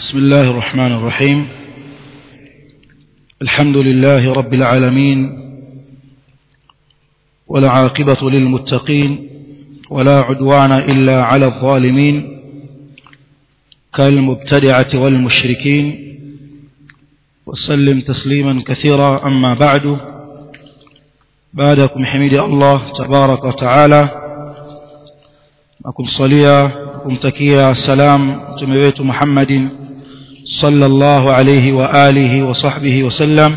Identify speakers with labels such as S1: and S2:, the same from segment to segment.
S1: بسم الله الرحمن الرحيم الحمد لله رب العالمين والعاقبة للمتقين ولا عدوان إلا على الظالمين كالمبتدعة والمشركين وسلم تسليما كثيرا أما بعد بعدكم حميد الله تبارك وتعالى akumsalia kumtakia salam mtume wetu Muhammadin sallallahu alayhi wa alihi wa sahbihi wasallam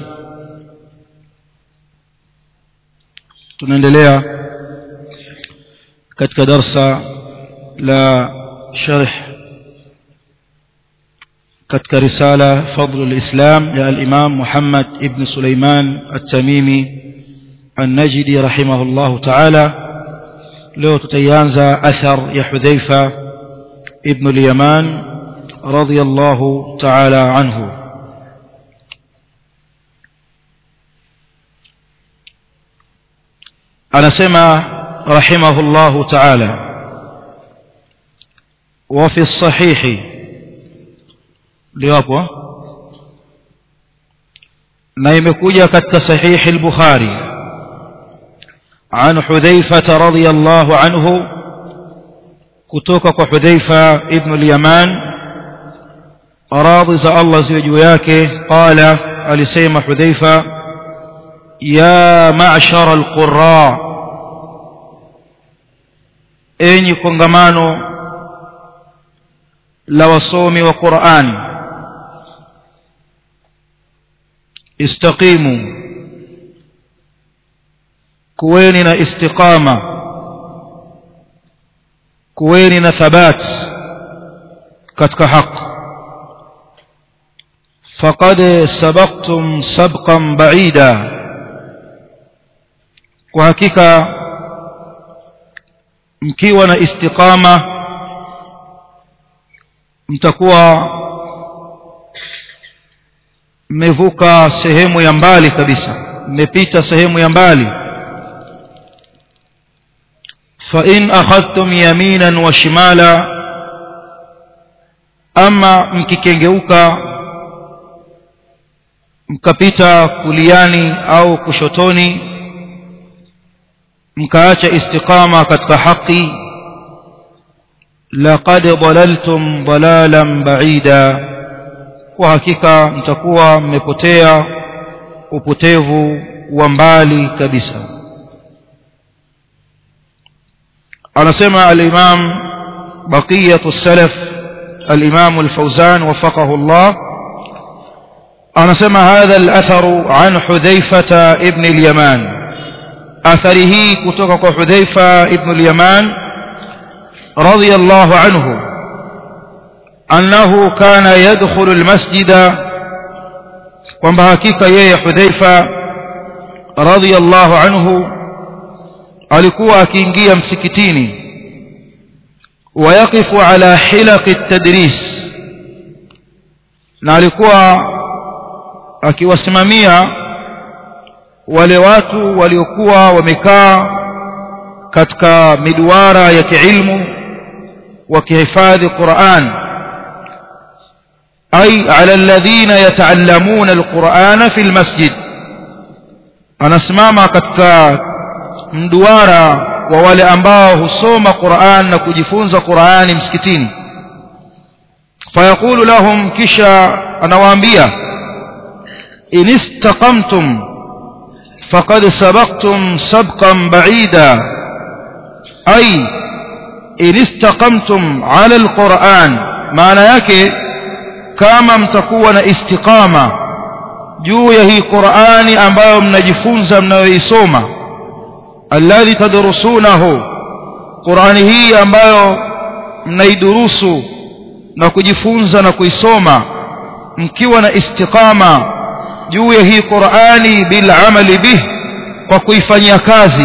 S1: tunaendelea katika darsa la sharh katika risala fadl al-islam ya al-imam Muhammad ibn Sulaiman at-Tamimi an-Najdi rahimahullah ta'ala leo tutaianza athar ya Hudhaifa ibn al-Yaman radiyallahu ta'ala anhu anasema rahimahullahu ta'ala wa fi sahihi liwapo na imekuja katika sahihi al-Bukhari عن حذيفة رضي الله عنه كتوك حذيفة ابن اليمان راضي الله زوجياك قال ألسيم حذيفة يا معشر القراء أين كنغمانو لوصوم وقرآن استقيموا kuweni na istiqama kuweni na thabat katika haq faqad sabaqtum sabqan ba'ida kwa hakika mkiwa na istiqama mtakuwa mmevuka sehemu ya mbali kabisa mmepita sehemu ya mbali فإن أخذتم يمينا وشمالا أما mkikengeuka mkapita kuliani au kushotoni mkaacha istiqama katika haki laqad dalaltum dalalan ba'ida kwa hakika mtakuwa mmepotea upotevu wa mbali kabisa anasema al-Imam baqiyatu salaf al-Imam al-Fawzan wafaqahu Allah anasema hadha al-athar an Hudhaifa ibn al-Yaman athari hii kutoka kwa Hudhaifa ibn al-Yaman radiyallahu anhu annahu kana yadkhulu al-masjida kwamba hakika yeye Hudhaifa radiyallahu anhu alikuwa akiingia msikitini wayaqifu ala hilaqi tadris na alikuwa akiwasimamia wale watu waliokuwa wamekaa katika miduara ya kiilmu wakihifadhi Qur'an ay ala alladhina yataallamuna alqur'ana fi almasjid anasimama katika mduara wa wale ambao husoma Qur'an na kujifunza Qur'ani msikitini fayaqulu lahum kisha anawaambia inistaqamtum faqad sabaqtum sabqan ba'ida ay inistaqamtum 'ala al-Qur'an maana yake kama mtakuwa na istiqama juu ya hii Qur'ani ambayo mnajifunza mnayoisoma alladhi tadrusunahu Qur'ani hii ambayo mnaidurusu na kujifunza na kuisoma mkiwa na istiqama juu ya hii Qur'ani bil amali bih kwa kuifanyia kazi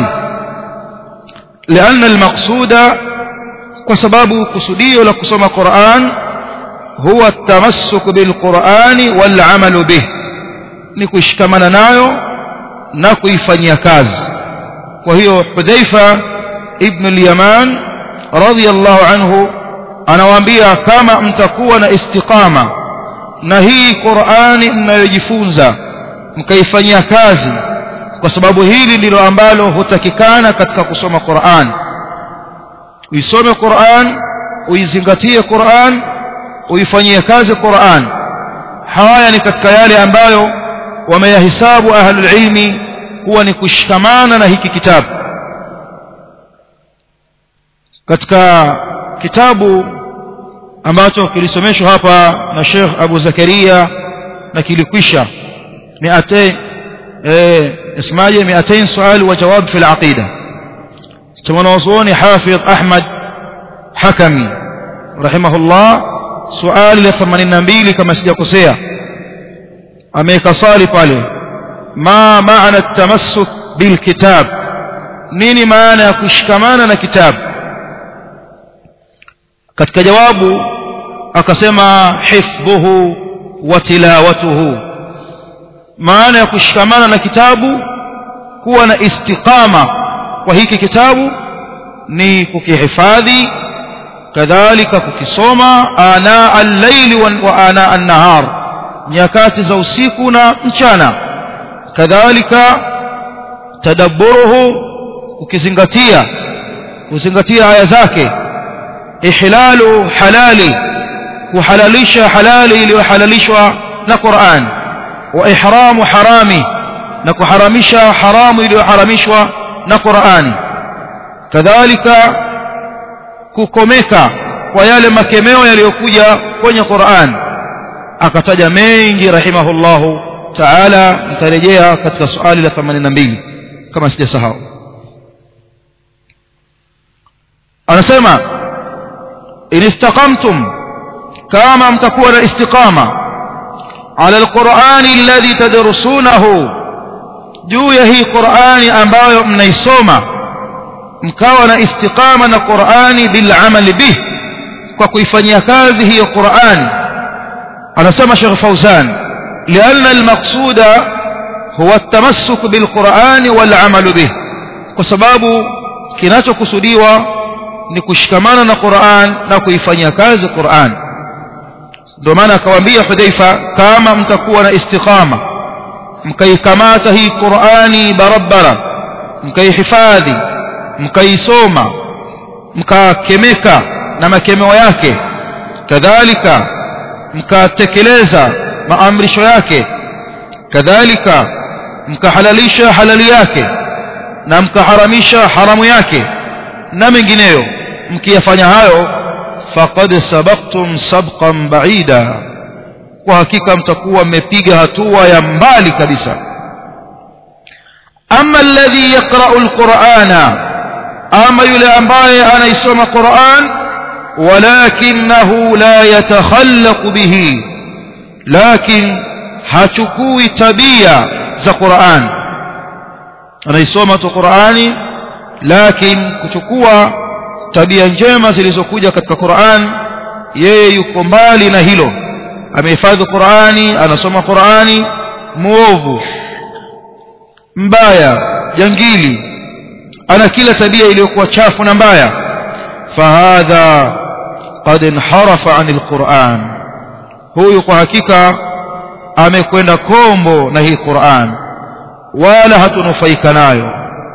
S1: لأن المقصود وسبب كسديو لكسوم قرآن هو التمسك بالقرآن والعمل به نكشكمنا نايو نكويفanyia kazi kwa hiyo Hudhaifa ibn al-Yaman radiyallahu anhu anawaambia kama mtakuwa na istiqama na hii Qur'ani mnayojifunza mkaifanyia kazi kwa sababu hili ndilo ambalo hutakikana katika kusoma Qur'an uisome Qur'an uizingatie Qur'an uifanyie kazi Qur'an haya ni katika yale ambayo wameyahisabu ahlul ilmi kuwa ni kushikamana na hiki kitabu katika kitabu ambacho kilisomeshwa hapa na Sheikh Abu Zakaria na kilikwisha 200 eh اسماje 200 swali wa jawab fi al-aqida tumanazuoni Hafidh Ahmad Hakami rahimahullah swali la 82 kama sijakosea ameweka swali pale ma maana at-tamassuk bil kitab nini maana ya kushikamana na kitabu katika jawabu akasema hifdhuhu wa tilawatuhu maana ya kushikamana na kitabu kuwa na istiqama kwa hiki kitabu ni kukihifadhi kadhalika kukisoma ana al-layli wa ana an-nahar nyakati za usiku na mchana kadhalika tadabburuhu kukizingatia kuzingatia aya zake ihlalu halali kuhalalisha halali iliyohalalishwa na Qur'an wa ihramu harami na kuharamisha haramu iliyoharamishwa na Qur'ani kadhalika kukomeka kwa yale makemeo yaliyokuja kwenye Qur'an akataja mengi rahimahullahu ta'ala nitarejea katika swali la 82 kama sijasahau anasema in istaqamtum kama mtakuwa na istiqama ala alqur'ani alladhi tadrusunahu juu ya hii qur'ani ambayo mnaisoma mkawa na istiqama na qur'ani bil amali bih kwa kuifanyia kazi hiyo qur'ani anasema Sheikh Fauzan لأن المقصود هو التمسك بالقرآن والعمل به وسباب kinachokusudiwa ni kushikamana na Qur'an na kuifanyia kazi Qur'an ndio maana akawaambia Hudhaifa kama mtakuwa na istiqama mkaikamata hii Qur'ani barabara mkaihifadhi mkaisoma mkakemeka na makemeo yake kadhalika mkatekeleza maamrisho yake kadhalika mkahalalisha halali yake na mkaharamisha haramu yake na mengineyo mkiyafanya hayo faqad sabaqtum sabqan ba'ida kwa hakika mtakuwa mmepiga hatua ya mbali kabisa ama alladhi yaqra'u alqur'ana ama yule ambaye anaisoma Qur'an walakinahu la yatakhallaqu bihi lakin hachukui tabia za Qur'an anaisoma tu Qur'ani lakin kuchukua tabia njema zilizokuja katika Qur'an yeye yuko mbali na hilo amehifadhi Qur'ani anasoma Qur'ani muovu mbaya jangili ana kila tabia iliyokuwa chafu na mbaya fahadha qad inharafa anil Qur'an huyu kwa hakika amekwenda kombo na hii Qur'an wala hatunufaika nayo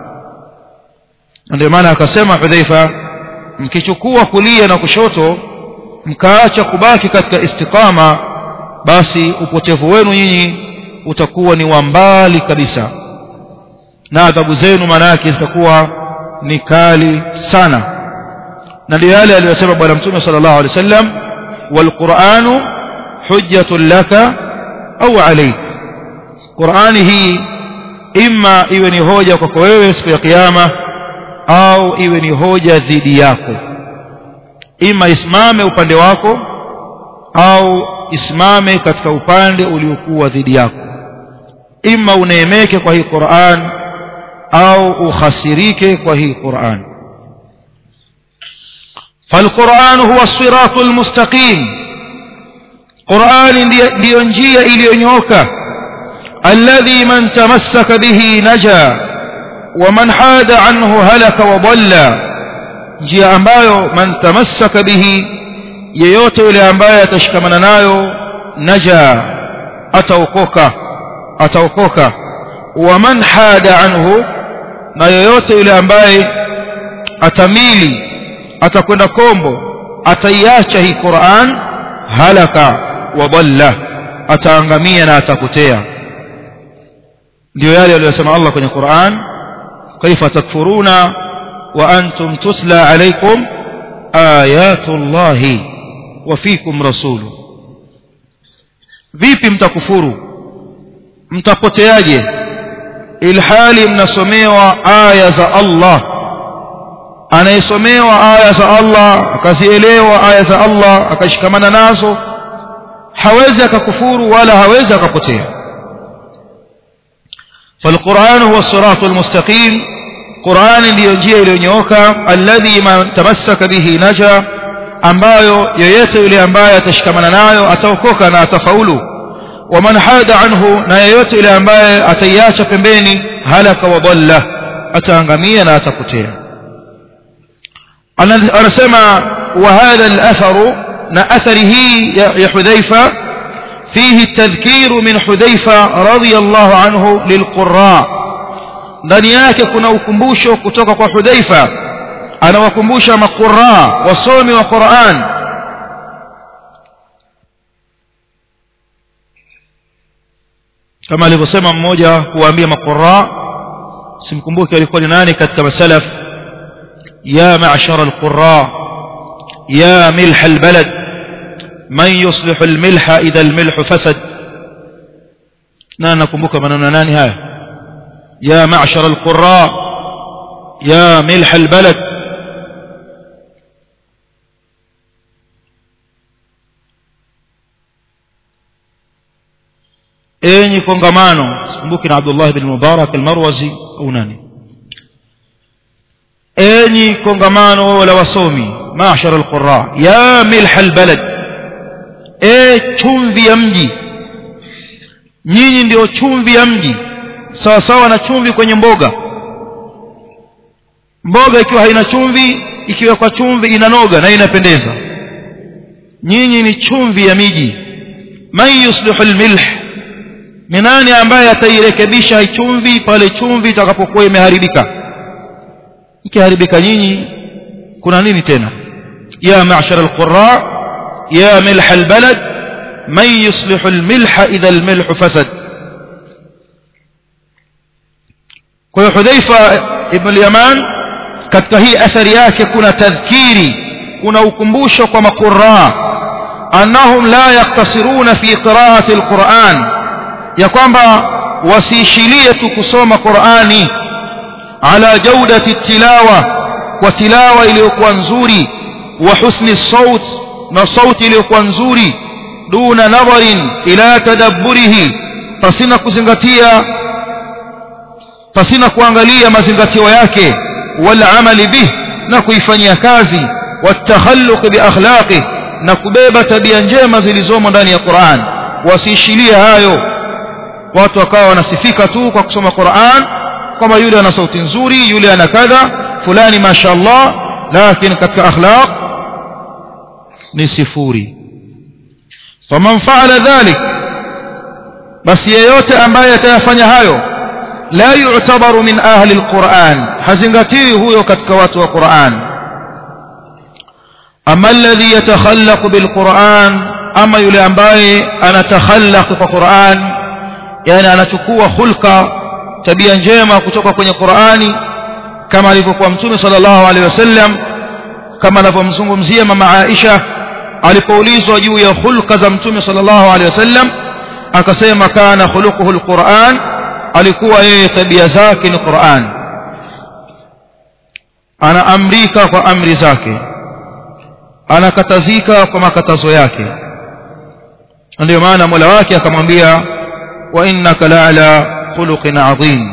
S1: ndio maana akasema Hudhaifa mkichukua kulia na kushoto mkaacha kubaki katika istiqama basi upotevu wenu nyinyi utakuwa ni wa mbali kabisa na adhabu zenu maana yake zitakuwa ni kali sana na ndio yale aliyosema bwana mtume sallallahu alaihi wasallam walquranu hujjatun laka au alayk qurani hii imma iwe ni hoja kwako wewe siku ya kiyama au iwe ni hoja dhidi yako ima isimame upande wako au isimame katika upande uliokuwa dhidi yako ima uneemeke kwa hii Qur'an au ukhasirike kwa hii Qur'an فالقرآن هو الصراط المستقيم قرآن ndio njia iliyonyoka الذي من تمسك به نجا ومن حاد عنه هلك وضل njia ambayo man tamassaka bihi yeyote yule ambaye atashikamana nayo naja ataokoka ataokoka wa man hada anhu na yoyote yule ambaye atamili atakwenda kombo ataiacha hii Qur'an halaka wa dhalla ataangamia na atapotea ndio yale aliyosema Allah kwenye Qur'an kaifa takfuruna wa antum tusla alaykum ayatu Allahi wa fikum rasulu vipi mtakufuru mtapoteaje ilhali mnasomewa aya za Allah anayesomewa aya za Allah akazielewa aya za Allah akashikamana nazo hawezi akakufuru wala hawezi akapotea فالقرآن هو الصراط المستقيم قرآن ndio njia iliyonyooka alladhi man tamassaka bihi naja ambayo yeyote yule ambaye atashikamana nayo ataokoka na atafaulu waman hada anhu na yeyote yule ambaye ataiacha pembeni halaka wa dhalla ataangamia na atapotea anasema wa hadha al-atharu na athari hii ya hudhaifa فيه التذكير من حذيفة رضي الله عنه للقراء ndani yake kuna ukumbusho kutoka kwa Hudhaifa anawakumbusha maqurra wasomi wa Qur'an kama alivyosema mmoja kuwaambia maqurra simkumbuki alikuwa ni nani katika masalaf ya ma'shara alqurra ya milh albalad man yuslihu almilha idha almilhu fasad na nakumbuka maneno nani haya ya ma'shara alqurra ya milh albalad enyi kongamano sikumbuki na Abdullah bin Mubarak al-Marwazi au nani enyi kongamano la wasomi ma'shara al-qurra ya milh al-balad e chumvi ya mji nyinyi ndio chumvi ya mji sawa sawa na chumvi kwenye mboga mboga ikiwa haina chumvi ikiwa kwa chumvi inanoga na inapendeza nyinyi ni chumvi ya miji man yuslihu al-milh ni nani ambaye atairekebisha chumvi pale chumvi itakapokuwa imeharibika ikiharibika nyinyi kuna nini tena ya ma'shar al-qurra ya milh al-balad man yuslihu al-milha idha al-milh fasad kwa hiyo Hudhaifa ibn al-Yaman katika hii athari yake kuna tadhkiri kuna ukumbusho kwa maqurra annahum la yaktasiruna fi qira'ati al-Qur'an ya kwamba wasiishilie tu kusoma Qur'ani ala jaudati tilawa kwa tilawa iliyokuwa nzuri wa husni saut na sauti iliyokuwa nzuri duna nadharin ila tadabburihi pasina kuzingatia pasina kuangalia mazingatio yake wala amali bih na kuifanyia kazi watakhalluq bi akhlaqi na kubeba tabia njema zilizomo ndani ya Qur'an wasiishilie hayo watu wakawa wanasifika tu kwa kusoma Qur'an kama yule ana sauti nzuri yule ana kadha fulani mashaallah lakini katika akhlaq ni sifuri faman fa'ala dhalik basi yeyote ambaye atayafanya hayo la yu'tabaru min ahli alquran hazingatiwi huyo katika watu wa Qur'an ama alladhi yatakhallaqu bilquran ama yule ambaye anatakhallaq kwa Qur'an yani anachukua hulka tabia njema kutoka kwenye Qur'ani kama alivyokuwa mtume sallallahu alaihi wasallam kama anavyomzungumzia mama Aisha alipoulizwa juu ya hulka za mtume sallallahu alaihi wasallam akasema kana khuluquhu alquran alikuwa yeye tabia zake ni Qur'an anaamrika kwa amri zake anakatazika kwa makatazo yake ndio maana Mola wake akamwambia وإنك لعلى خلق عظيم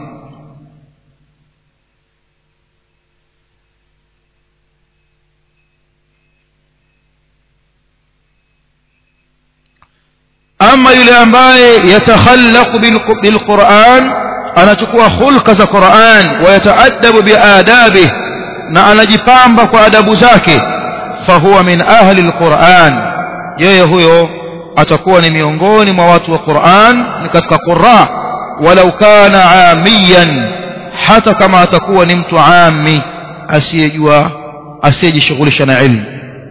S1: أما يلي أمباي يتخلق بالقرآن أنا تكوى خلق ذا قرآن ويتأدب بآدابه na anajipamba kwa adabu zake fahuwa min ahli alquran yeye huyo atakuwa ni miongoni mwa watu wa Qur'an ni katika qurra walau kana amiyan hata kama atakuwa ni mtu ami asiyejua asiyejishughulisha na ilmu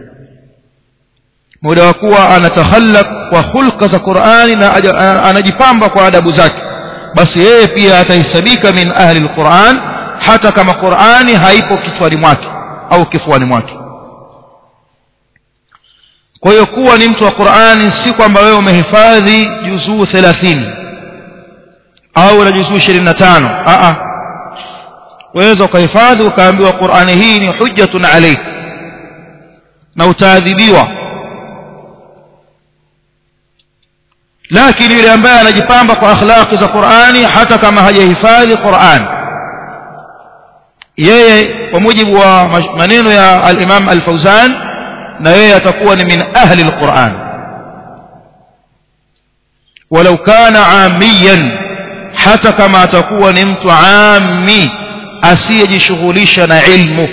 S1: muda wa kuwa anatakhallaq kwa hulka za Qur'ani na anajipamba kwa adabu zake basi yeye pia atahesabika min ahli alquran hata kama Qur'ani haipo kichwani mwake au kifuani mwake kwa hiyo kuwa ni mtu wa Qur'ani si kwamba wewe umehifadhi juzuu 30 au na juzuu 25 a a waweza ukahifadhi ukaambiwa Qur'ani hii ni hujjatun alayk na utaadhibiwa lakini yule ambaye anajipamba kwa akhlaqi za Qur'ani hata kama hajahifadhi Qur'an yeye kwa mujibu wa maneno ya al-Imam al-Fauzan na yeye atakuwa ni min ahli al-Qur'an walau kana amiyan hata kama atakuwa ni mtu ami asiyejishughulisha na ilmu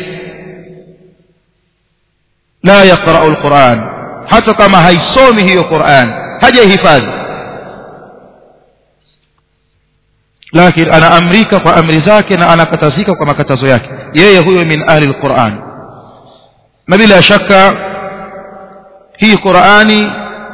S1: la yaqra'u al-Qur'an hata kama haisomi hiyo Qur'an hajahifadhi lakini anaamrika kwa amri zake na anakatazika kwa makatazo yake yeye huyo min ahli alquran na bila shaka hii qurani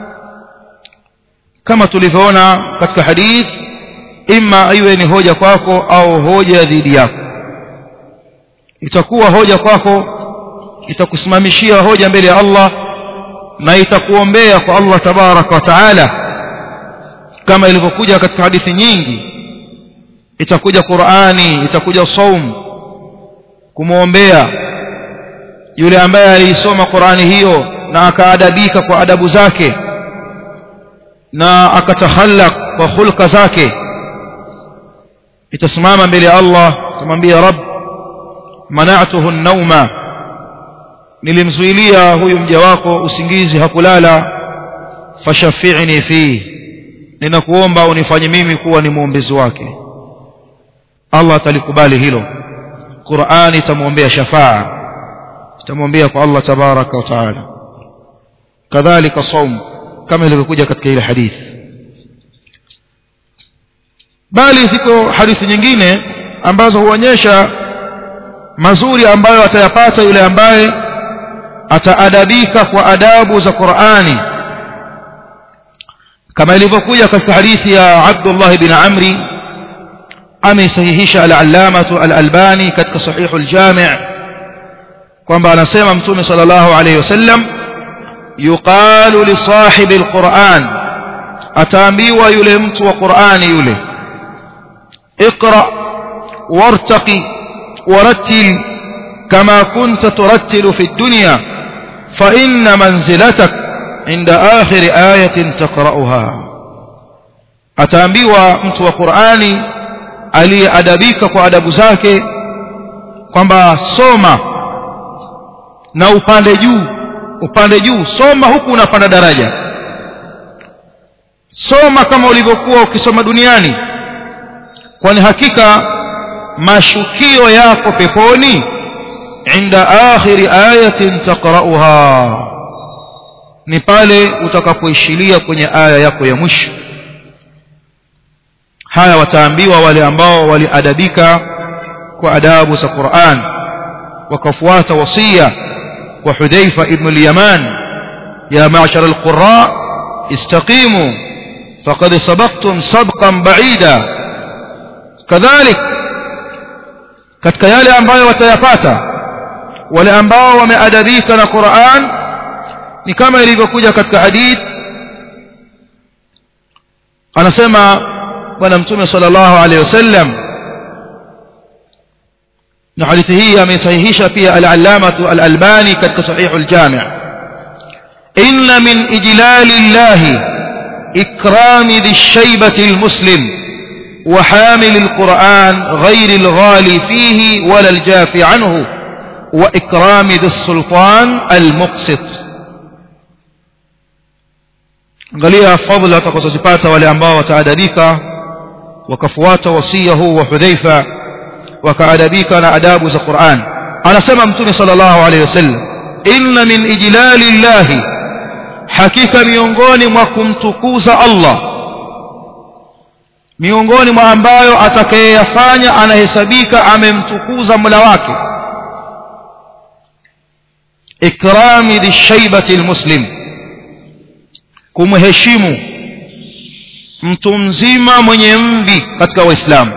S1: kama tulivyoona katika hadith imma iwe ni hoja kwako au hoja dhidi yako itakuwa hoja kwako itakusimamishia hoja mbele ya Allah na itakuombea kwa Allah tabaraka wa taala kama ilivyokuja katika hadithi nyingi itakuja Qur'ani itakuja saum kumwombea yule ambaye aliisoma Qur'ani hiyo na akaadabika kwa adabu zake na akatakhallaq kwa hulka zake itasimama mbele ya Allah kumwambia Rabb mana'tuhu an-nawma nilimzuilia huyu mja wako usingizi hakulala fashafi'ni fi ninakuomba unifanye mimi kuwa ni muombezi wake Allah atalikubali hilo Qur'ani itamwombea shafaa itamwombea kwa Allah tabaraka wa taala kadhalika saum kama ilivyokuja katika ile hadithi bali ziko hadithi nyingine ambazo huonyesha mazuri ambayo atayapata yule ambaye ataadabika kwa adabu za Qur'ani kama ilivyokuja katika hadithi ya Abdullah bin Amri ameisahihisha al-allamatu al-albani katika sahihu al-jami' kwamba anasema mtume sallallahu alayhi wasallam yuqalu li sahibi al-Qur'an ataambiwa yule mtu wa Qur'ani yule اقرأ وارتقي ورتل كما كنت ترتل في الدنيا فإن منزلتك عند آخر آية تقرأها ataambiwa mtu wa Qur'ani aliyeadabika kwa adabu zake kwamba soma na upande juu upande juu soma huku unapanda daraja soma kama ulivyokuwa ukisoma duniani kwani hakika mashukio yako peponi inda akhiri ayatin taqra'uha ni pale utakapoishilia kwenye aya yako ya mwisho haya wataambiwa wale ambao waliadabika kwa adabu za Qur'an wakafuata wasia wa Hudhaifa ibn al-Yaman ya ma'shar al-qurra istaqimu faqad sabaqtum sabqan ba'ida kadhalik katika yale ambayo watayapata wale ambao wameadabika na Qur'an ni kama ilivyokuja katika hadith anasema bwana mtume sallallahu alaihi wasallam na hadithi hii amesahihisha pia al-allamatu al-albani katika sahih al-jami' inna min ijlali llahi ikrami dhi-shaybati al-muslim وحامل القرآن غير الغالي فيه ولا الجافي عنه وإكرام ذي السلطان المقسط angalia fadhila atakazozipata wale ambao wataadabika wakafuata wasia huu wa hudhaifa wakaadabika na adabu za quran anasema mtume sal llahu alehi wasallam inna min ijlali llahi hakika miongoni mwa kumtukuza Allah miongoni mwa ambayo atakayeyafanya anahesabika amemtukuza Mola wake ikrami lishaibati almuslim kumheshimu mtu mzima mwenye mvi katika waislamu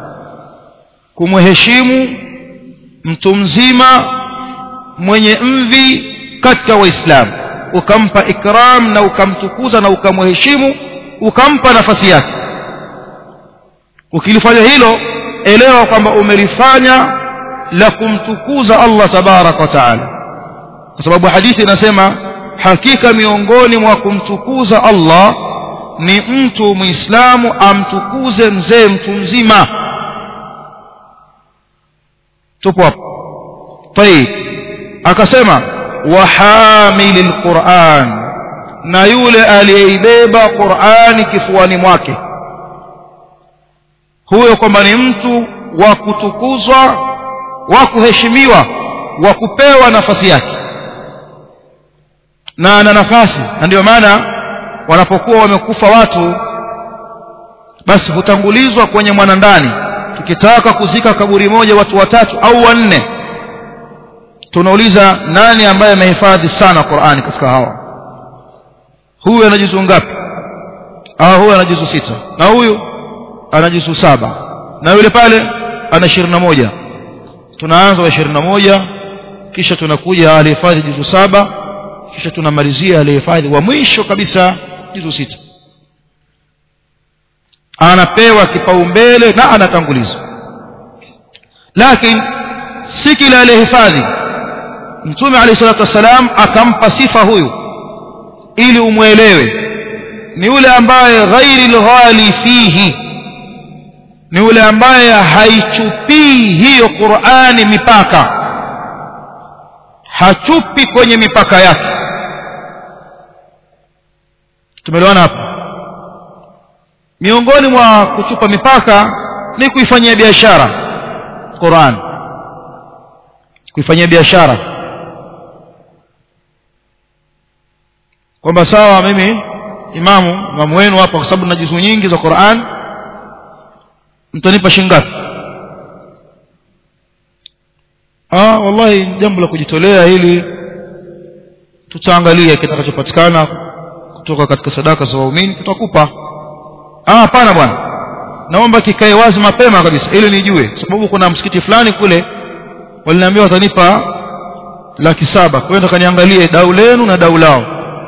S1: kumheshimu mtu mzima mwenye mvi katika waislamu ukampa ikram na ukamtukuza na ukamheshimu ukampa nafasi yake ukilifanya hilo elewa kwamba umelifanya la kumtukuza Allah tabarak wa taala kwa sababu hadithi inasema hakika miongoni mwa kumtukuza Allah ni mtu muislamu amtukuze mzee mtu mzima tupo hapo طيب akasema wahamili alquran na yule aliyeibeba qurani kifuani mwake huyo kwamba ni mtu wa kutukuzwa wa kuheshimiwa wa kupewa nafasi yake na ana nafasi na ndio maana wanapokuwa wamekufa watu basi hutangulizwa kwenye mwanandani tukitaka kuzika kaburi moja watu watatu au wanne tunauliza nani ambaye amehifadhi sana Qur'ani katika hawa huyu ana juzu ngapi ah huyu ana juzu sita na huyu ana juzu saba na yule pale ana ishirini na moja tunaanza wa ishirini na moja kisha tunakuja alihifadhi juzu saba kisha tunamalizia alihifadhi wa mwisho kabisa juzu sita anapewa kipaumbele na anatangulizwa lakini si kila aliyehifadhi mtume alayhi salatu wassalam akampa sifa huyu ili umwelewe ni yule ambaye ghairi lghali fihi ni yule ambaye haichupii hiyo Qur'ani mipaka hachupi kwenye mipaka yake tumeelewana hapa miongoni mwa kuchupa mipaka ni kuifanyia biashara Qur'an kuifanyia biashara kwamba sawa mimi imamu imamu wenu hapa kwa sababu na juzu nyingi za Qur'an mtanipa shilingi ngapi ah wallahi jambo la kujitolea ili tutaangalia kitakachopatikana kutoka katika sadaka za waumini tutakupa ah hapana bwana naomba kikae wazi mapema kabisa ili nijue sababu kuna msikiti fulani kule waliniambia watanipa laki saba kwenda kaniangalie dau lenu na dau lao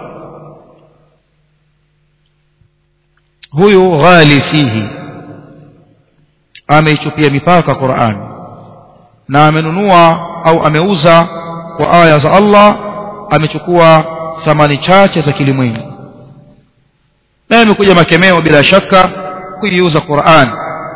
S1: huyu ghali fihi ameichupia mipaka Qur'an na amenunua au ameuza kwa aya za Allah amechukua thamani chache za kilimwengu na imekuja makemeo bila shaka kuiuza Qur'an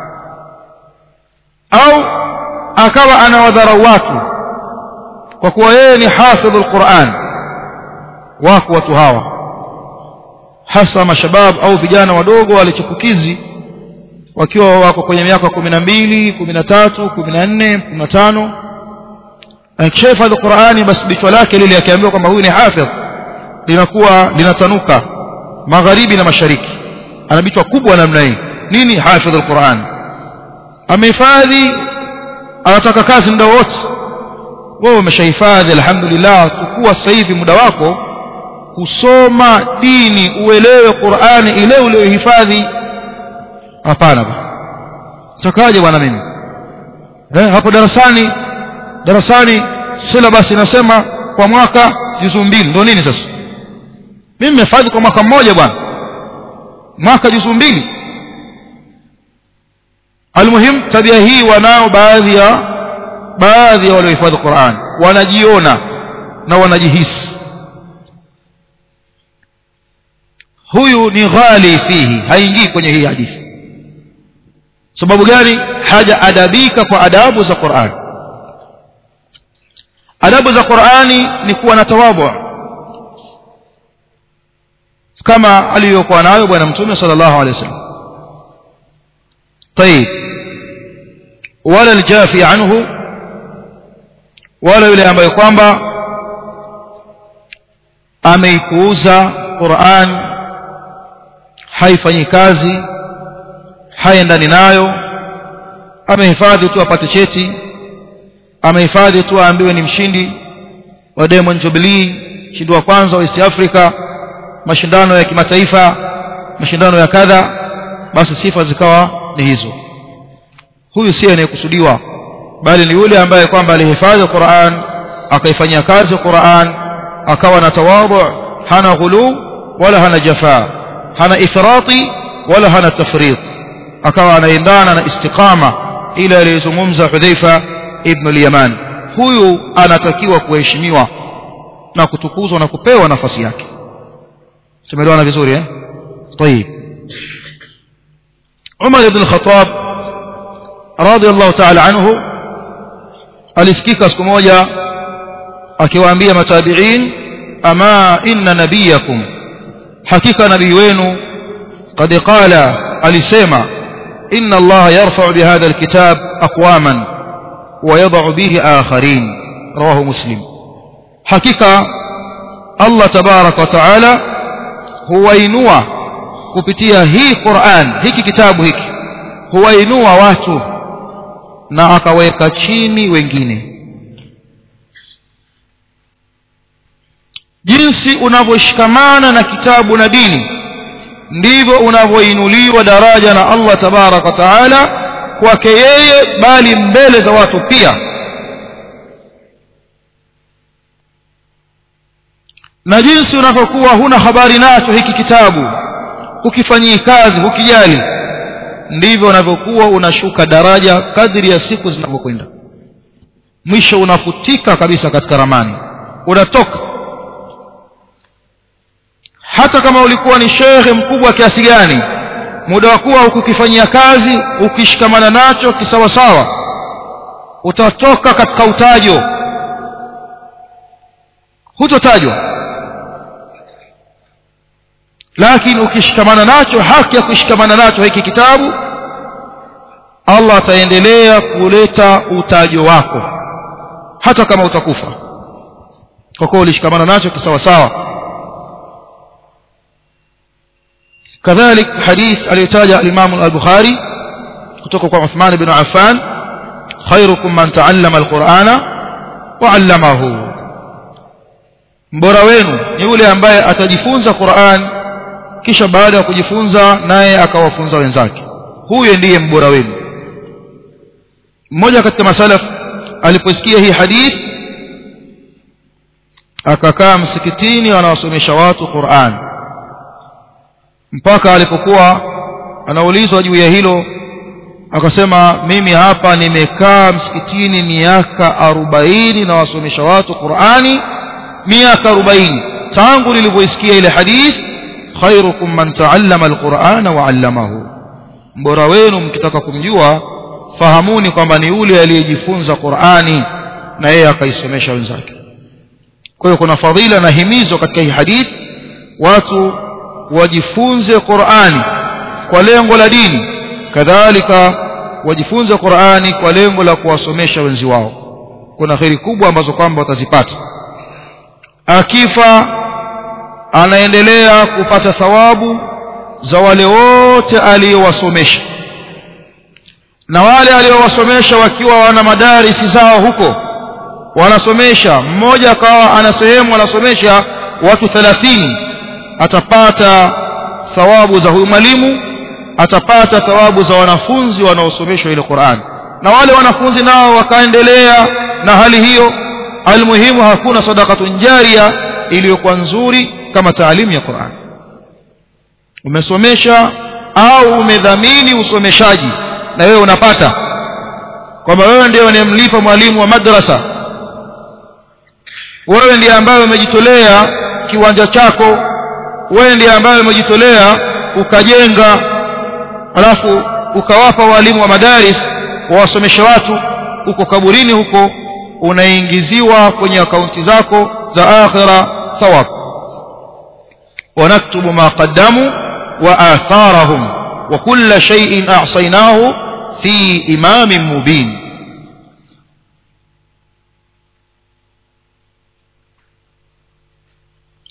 S1: au akawa anawadharau watu kwa kuwa yeye ni hafidh al-Qur'an wako watu hawa hasa mashabab au vijana wadogo walichipukizi wakiwa wako kwenye miaka kumi na mbili kumi na tatu kumi na nne kumi na tano akishahifadhi Qur'ani basi bichwa lake lile akiambiwa kwamba huyu ni hafidh linakuwa linatanuka magharibi na mashariki ana bichwa kubwa namna hii nini hafidh al-Qur'an amehifadhi anataka kazi muda wote wewe umeshahifadhi alhamdulillah chukua sasa hivi muda wako kusoma dini uelewe Qur'ani ile uliyohifadhi hapana takaje bwana mimi eh hapo darasani darasani syllabus inasema kwa mwaka juzu mbili ndio nini sasa mimi nimehifadhi kwa mwaka mmoja bwana mwaka juzu mbili almuhim tabia hii wanao baadhi ya baadhi ya waliohifadhi Qur'an wanajiona na wanajihisi huyu ni ghali fihi haingii kwenye hii hadithi sababu gani haja adabika kwa adabu za Qur'an adabu za Qur'ani ni kuwa na tawadhu kama aliyokuwa nayo bwana mtume sallallahu alaihi wasallam طيب ولا الجافي عنه wala yule ambaye kwamba ameipuuza Qur'an haifanyi kazi haendani nayo amehifadhi tu apate cheti amehifadhi tu aambiwe ni mshindi wa Diamond Jubilee mshindi wa kwanza wa East Africa mashindano ya kimataifa mashindano ya kadha basi sifa zikawa ni hizo huyu si anayekusudiwa bali ni yule ambaye kwamba alihifadhi Qur'an akaifanyia kazi Qur'an akawa na tawadhu hana ghulu wala hana jafa hana ifrati wala hana tafrit akawa anaendana na istiqama ile aliyozungumza Hudhaifa ibn al-Yaman huyu anatakiwa kuheshimiwa na kutukuzwa na kupewa nafasi yake tumeelewana vizuri eh طيب عمر بن الخطاب رضي الله تعالى عنه alisikika siku moja akiwaambia matabiin ama inna nabiyakum hakika nabii wenu qad qala alisema inna allaha yarfa'u bihadha alkitab aqwaman wa yad'u bihi akharin rawahu muslim hakika allah tabarak wa taala huwainua kupitia hii Qur'an hiki kitabu hiki huwainua watu na akaweka chini wengine jinsi unavyoshikamana na kitabu na dini ndivyo unavyoinuliwa daraja na Allah tabarak wa taala kwake yeye bali mbele za watu pia na jinsi unavyokuwa huna habari nacho hiki kitabu hukifanyii kazi hukijali ndivyo unavyokuwa unashuka daraja kadri ya siku zinavyokwenda mwisho unafutika kabisa katika ramani unatoka hata kama ulikuwa ni shekhe mkubwa kiasi gani muda wa kuwa ukukifanyia kazi ukishikamana nacho kisawasawa utatoka katika utajo hutotajwa lakini ukishikamana nacho haki ya kushikamana nacho hiki kitabu Allah ataendelea kuleta utajo wako hata kama utakufa kwa kuwa ulishikamana nacho kisawasawa كذلك حديث aliyotaja الإمام البخاري kutoka kwa Uthman ibn Affan خيركم من تعلم القرآن وعلمه mbora wenu ni yule ambaye atajifunza Qur'an kisha baada ya kujifunza naye akawafunza wenzake huyo ndiye mbora wenu mmoja katika masalaf aliposikia hii hadith akakaa msikitini anawasomesha watu Qur'an mpaka alipokuwa anaulizwa juu ya hilo akasema mimi hapa nimekaa msikitini miaka arobaini na wasomesha watu Qur'ani miaka arobaini tangu nilivyoisikia ile hadith khairukum man taallama alqur'ana wa 'allamahu mbora wenu mkitaka kumjua fahamuni kwamba ni yule aliyejifunza Qur'ani na yeye akaisomesha wenzake kwa hiyo kuna fadhila na himizo katika hii hadith watu wajifunze Qur'ani kwa lengo la dini kadhalika wajifunze Qur'ani kwa lengo la kuwasomesha wenzi wao kuna kheri kubwa ambazo kwamba watazipata akifa anaendelea kupata thawabu za wale wote aliyowasomesha na wale aliyowasomesha wakiwa wana madarisi zao huko wanasomesha mmoja akawa ana sehemu anasomesha watu 30 atapata thawabu za huyu mwalimu atapata thawabu za wanafunzi wanaosomeshwa ile Qur'an na wale wanafunzi nao wakaendelea na hali hiyo almuhimu hakuna sadaqatun jaria iliyokuwa nzuri kama taalimu ya Qur'an umesomesha au umedhamini usomeshaji na wewe unapata kwamba wewe ndio unayemlipa mwalimu wa madrasa wewe ndiye ambaye umejitolea kiwanja chako wewe ndiye ambaye umejitolea ukajenga alafu ukawapa walimu wa madaris wawasomeshe watu huko kaburini huko unaingiziwa kwenye akaunti zako za akhira thawab ونكتب ما قدموا وآثارهم وكل شيء أعصيناه في إمام مبين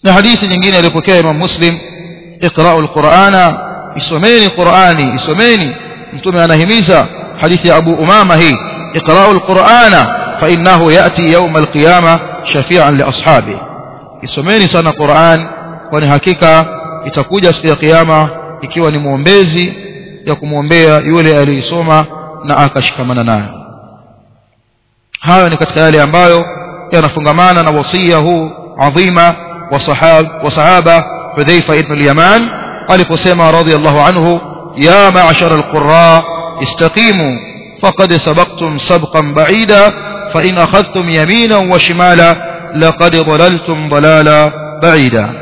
S1: na hadithi nyingine aliyopokea imam muslim iqra'u alqur'ana isomeni qur'ani isomeni mtume anahimiza hadithi ya abu umama hii iqra'u alqur'ana fa innahu ya'ti yawm alqiyama shafi'an li ashabi isomeni sana qur'an kwani hakika itakuja siku ya kiyama ikiwa ni muombezi ya kumwombea yule aliyesoma na akashikamana nayo hayo ni katika yale ambayo yanafungamana na wasia huu adhima wa sahab wa sahaba Hudhaifa ibn al-Yaman aliposema radiyallahu anhu ya ma'ashara al-qurra istaqimu faqad sabaqtum sabqan ba'ida fa in akhadhtum yaminan wa shimala laqad dhalaltum dalala ba'ida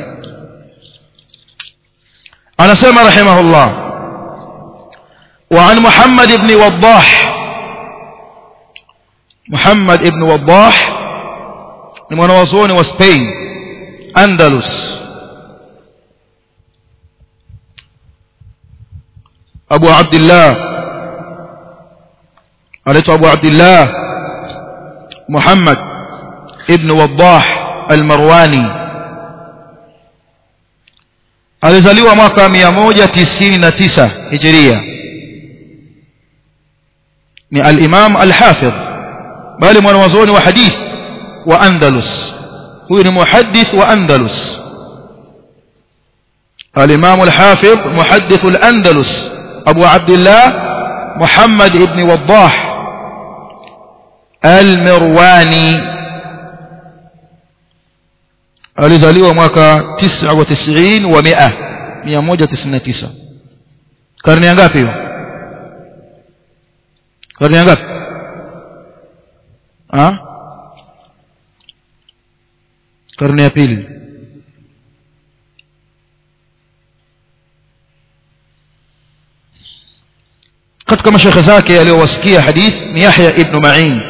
S1: anasema rahimahullah وعن محمد بن وضاح محمد بن وضاح ni mwanawazuoni wa Spain Andalus Abu Abdullah anaitwa Abu Abdullah Muhammad ibn Waddah al-Marwani alizaliwa mwaka 199 Hijria ni al-Imam al-Hafidh bali mwanawazuoni wa hadith wa Andalus huyu ni muhaddith wa Andalus al-Imam al-Hafidh muhaddith al-Andalus Abu Abdullah Muhammad ibn Waddah al-Mirwani alizaliwa mwaka 99 wa 100 199 karne ngapi hiyo karne ngapi ah karne ya pili katika mashekhe zake aliyowasikia hadith ni Yahya ibn Ma'in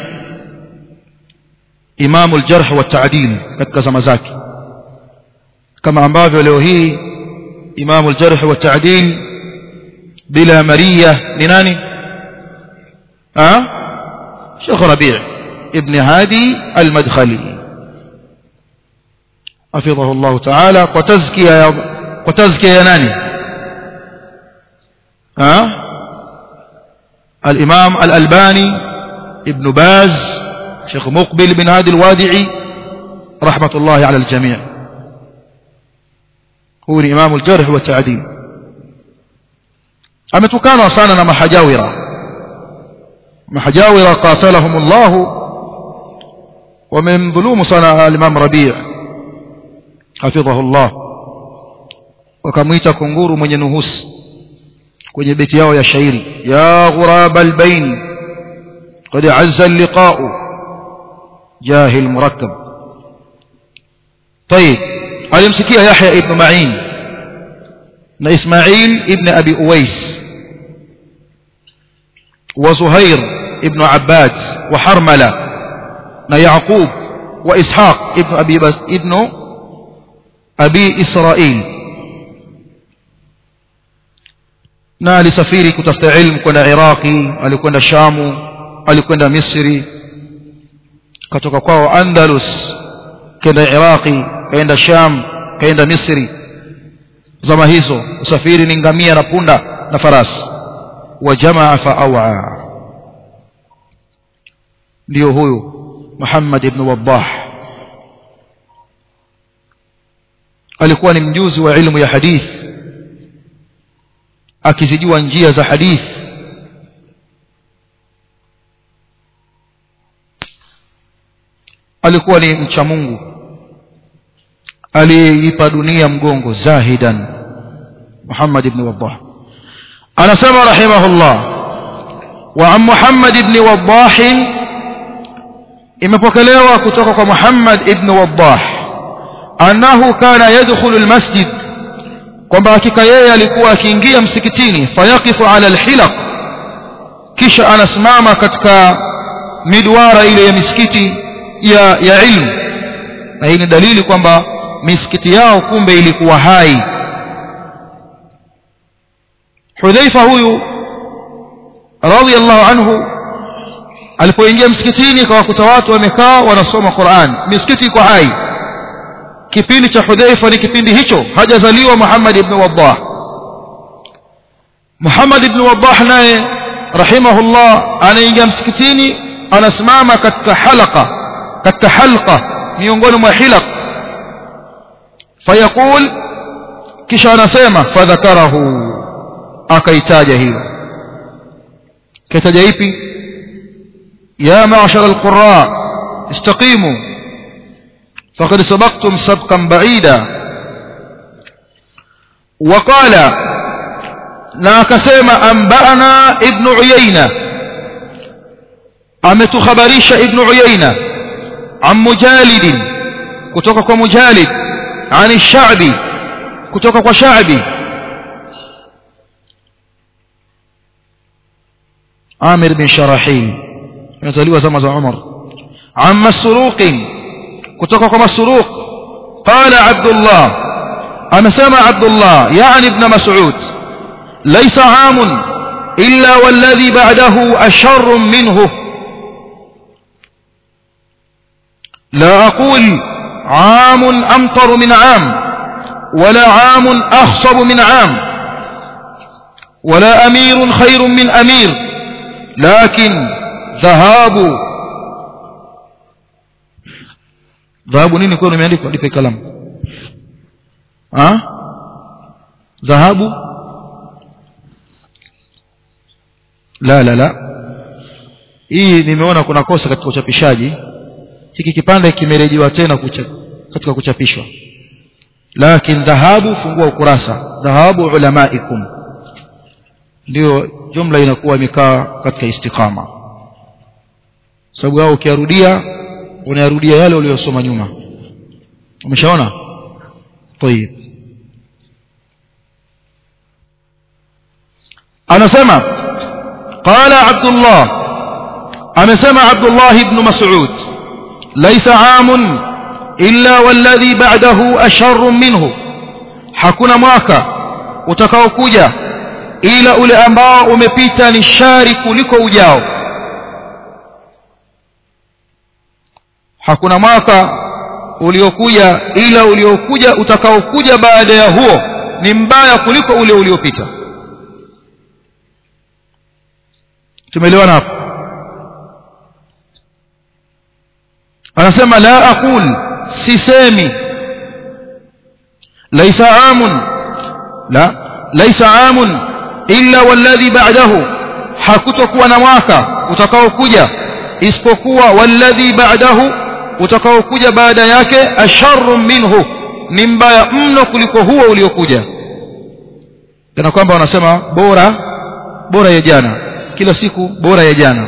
S1: imamu al-jarh wa ta'dil katika zama zake kama ambavyo leo hii imamu al-jarh wa ta'dil bila maria ni nani ah Sheikh Rabi' ibn Hadi al-Madkhali حفظه الله تعالى وتزكية وتزكية يناني ها الإمام الألباني ابن باز شيخ مقبل بن هادي الوادعي رحمة الله على الجميع هو الإمام الجرح والتعديل أمتكانوا صاننا محجاورة محجاورة قاتلهم الله ومن ظلوم صنع الإمام ربيع hafidhahu Allah wakamwita kunguru mwenye nuhusi kwenye beti yao ya shairi ya ghurab albayn qad azza alliqa'u jahil murakkab طيب alimsikia Yahya ibn Ma'in na Ismail ibn Abi Uwais wa Zuhair ibn Abbad wa Harmala na Yaqub wa Ishaq ibn Abi ibn abi israil na alisafiri kutafuta ilmu kwenda iraqi alikwenda shamu alikwenda misri katoka kwao andalus kenda iraqi kaenda sham kaenda misri zama hizo usafiri ni ngamia na punda na farasi wa jamaa fa awa ndio huyu muhammad ibn wadah alikuwa ni mjuzi wa ilmu ya hadith akizijua njia za hadith alikuwa ni mcha Mungu aliyeipa dunia mgongo zahidan Muhammad ibn Wadah anasema rahimahullah wa an Muhammad ibn Wadah imepokelewa kutoka kwa Muhammad ibn Wadah annahu kana yadkhulu almasjid kwamba hakika yeye alikuwa akiingia msikitini fayaqifu ala alhilaq kisha anasimama katika midwara ile ya misikiti ya ya ilmu na hii ni dalili kwamba misikiti yao kumbe ilikuwa hai Hudhaifa huyu radhiallahu anhu alipoingia msikitini akawakuta watu wamekaa wanasoma Qur'an misikiti iko hai kipindi cha hudhaifa ni kipindi hicho hajazaliwa muhammad ibn wadah muhammad ibn wadah naye rahimahullah anaingia msikitini anasimama katika halqa katika halqa miongoni mwa hilaq fayaqul kisha anasema fadhakarahu akaitaja hiyo kaitaja ipi ya ma'shar alqurra istaqimu faqad sabaqtum sabqan ba'ida وقال na akasema anba'ana ibn uyayna ametukhabarisha ibn uyayna an mujalid kutoka kwa mujalid an ash-sha'bi kutoka kwa sha'bi amir bin sharahil amezaliwa zama za umar an masruq kutoka kwa masruq qala abdullah anasema abdullah yani ibn mas'ud ليس عام إلا والذي بعده أشر منه لا أقول عام أمطر من عام ولا عام أخصب من عام ولا أمير خير من أمير لكن ذهاب ذهاب نين يكون يمالك ولي في كلام ها ذهاب la la la hii nimeona kuna kosa katika uchapishaji hiki kipande kimerejewa tena kucha, katika kuchapishwa lakin dhahabu fungua ukurasa dhahabu ulamaikum ndio jumla inakuwa imekaa katika istiqama sababu hao ukiarudia unayarudia yale uliyosoma nyuma umeshaona tayib anasema قال عبد الله أمسمع عبد الله بن مسعود ليس عام إلا والذي بعده أشر منه hakuna mwaka utakaokuja ila ule ambao umepita ni shari kuliko ujao hakuna mwaka uliokuja ila uliokuja utakaokuja baada ya huo ni mbaya kuliko ule uliopita tumeelewana hapo anasema la aqul sisemi laysa amun la laysa amun illa walladhi ba'dahu hakutokuwa na mwaka utakaokuja isipokuwa walladhi ba'dahu utakaokuja baada yake asharru minhu ni mbaya mno kuliko huo uliokuja kana kwamba wanasema bora bora ya jana kila siku bora ya jana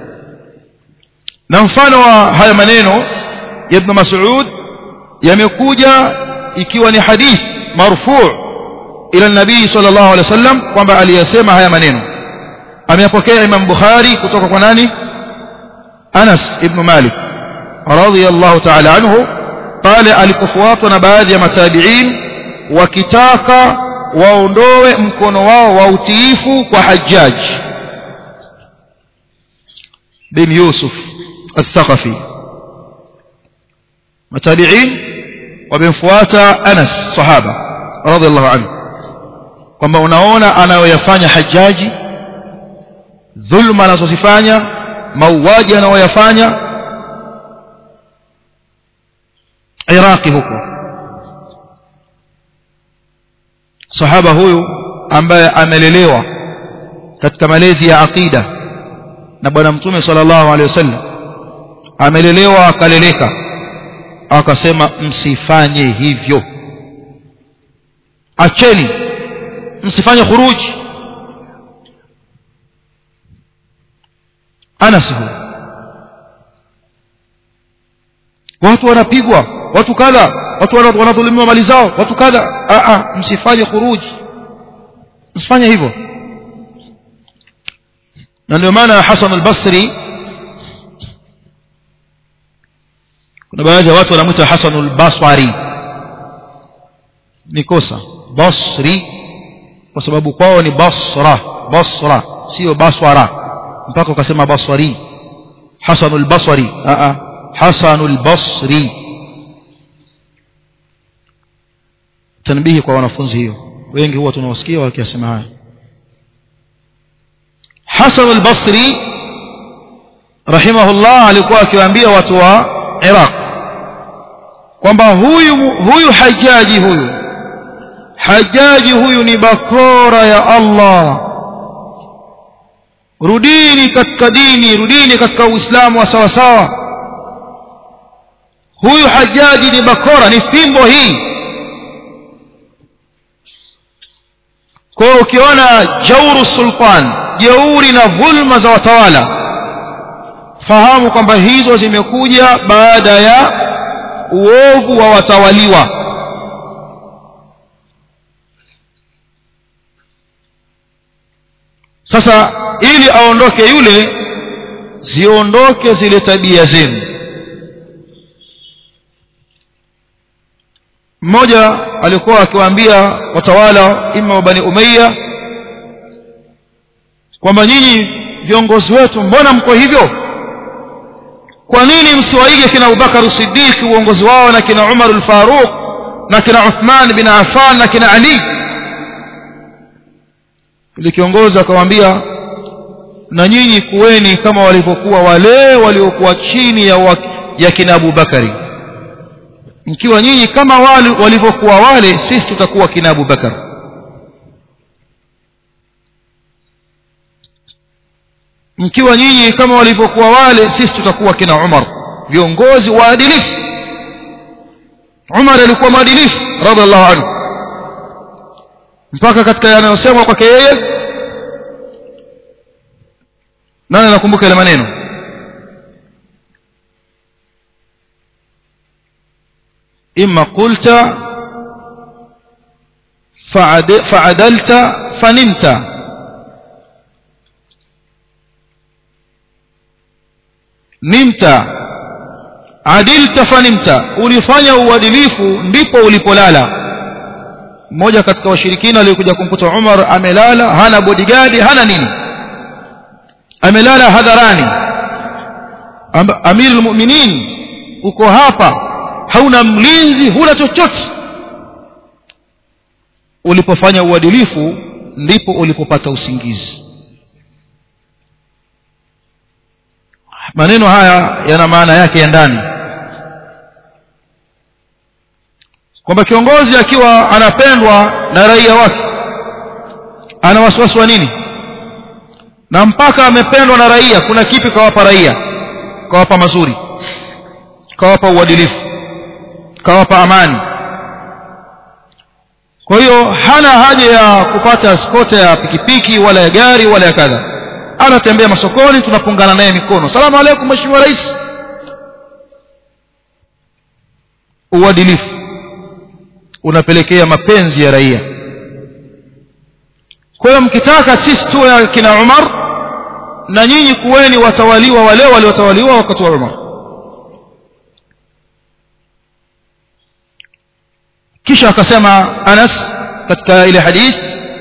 S1: na mfano wa haya maneno ya ibn Mas'ud yamekuja ikiwa ni hadith marfu' ila nabii sallallahu alaihi wasallam kwamba aliyasema haya maneno ameyapokea Imam Bukhari kutoka kwa nani Anas ibn Malik radiyallahu ta'ala anhu pale alipofuatwa na baadhi ya matabi'in wakitaka waondoe mkono wao wa utiifu kwa Hajjaj bin Yusuf al-Thaqafi matabi'in wamemfuata Anas sahaba radhiallahu anhu kwamba unaona anayoyafanya Hajjaji dhulma anazozifanya mauaji anayoyafanya Iraqi huko sahaba huyu ambaye amelelewa katika malezi ya aqida na bwana mtume sallallahu alaihi wasallam amelelewa akaleleka akasema msifanye hivyo acheni msifanye khuruji Anas huyu watu wanapigwa watu kadha watu wanadhulumiwa mali zao watu kadha a a msifanye khuruji msifanye hivyo na ndio maana Hasan al-Basri kuna baadhi ya watu wanamuita Hasan al-Basri ni kosa Basri kwa sababu kwao ni Basra Basra sio Baswara mpaka ukasema Basri Hasan al-Basri a a Hasan al-Basri tanbihi kwa wanafunzi hiyo wengi huwa tunawasikia wakiyasema haya Hasan al-Basri rahimahullah alikuwa akiwaambia watu wa Iraq kwamba huyu huyu hajaji huyu hajaji huyu ni bakora ya Allah rudini katika dini rudini katika uislamu wa sawa sawa huyu hajaji ni bakora ni fimbo hii kwa hiyo ukiona jauru sultan jeuri na dhulma za watawala fahamu kwamba hizo zimekuja baada ya uovu wa watawaliwa sasa ili aondoke yule ziondoke zile tabia zenu mmoja alikuwa akiwaambia watawala ima wa bani umayya kwamba nyinyi viongozi wetu mbona mko hivyo kwa nini msiwaige kina Abubakar Siddiq uongozi wao na kina Umar al-Faruq na kina Uthman bin Affan na kina Ali ili kiongozi akamwambia na nyinyi kuweni kama walivyokuwa wale waliokuwa chini ya, wa, ya kina Abubakari mkiwa nyinyi kama wale walivyokuwa wale sisi tutakuwa kina Abubakar mkiwa nyinyi kama walivyokuwa wale sisi tutakuwa kina Umar viongozi waadilifu Umar alikuwa mwadilifu radhiallahu anhu mpaka katika yanayosemwa kwake yeye nani anakumbuka ile maneno imma qulta fa'adalta fanimta nimta adilta fanimta ulifanya uadilifu ndipo ulipolala mmoja katika washirikina aliyekuja kumkuta Umar amelala hana bodyguard hana nini amelala hadharani amirul mu'minin uko hapa hauna mlinzi huna chochote ulipofanya uadilifu ndipo ulipopata usingizi maneno haya yana maana yake ya ndani kwamba kiongozi akiwa anapendwa na raia wake ana wasiwasi wa nini na mpaka amependwa na raia kuna kipi kawapa raia kawapa mazuri kawapa uadilifu kawapa amani kwa hiyo hana haja ya kupata skota ya pikipiki wala ya gari wala ya kadha anatembea masokoni tunapungana naye mikono salamu alaykum mheshimiwa rais uadilifu unapelekea mapenzi ya raia kwa hiyo mkitaka sisi tuwe kina Umar na nyinyi kuweni watawaliwa wale waliotawaliwa wakati wa Umar kisha akasema Anas katika ile hadith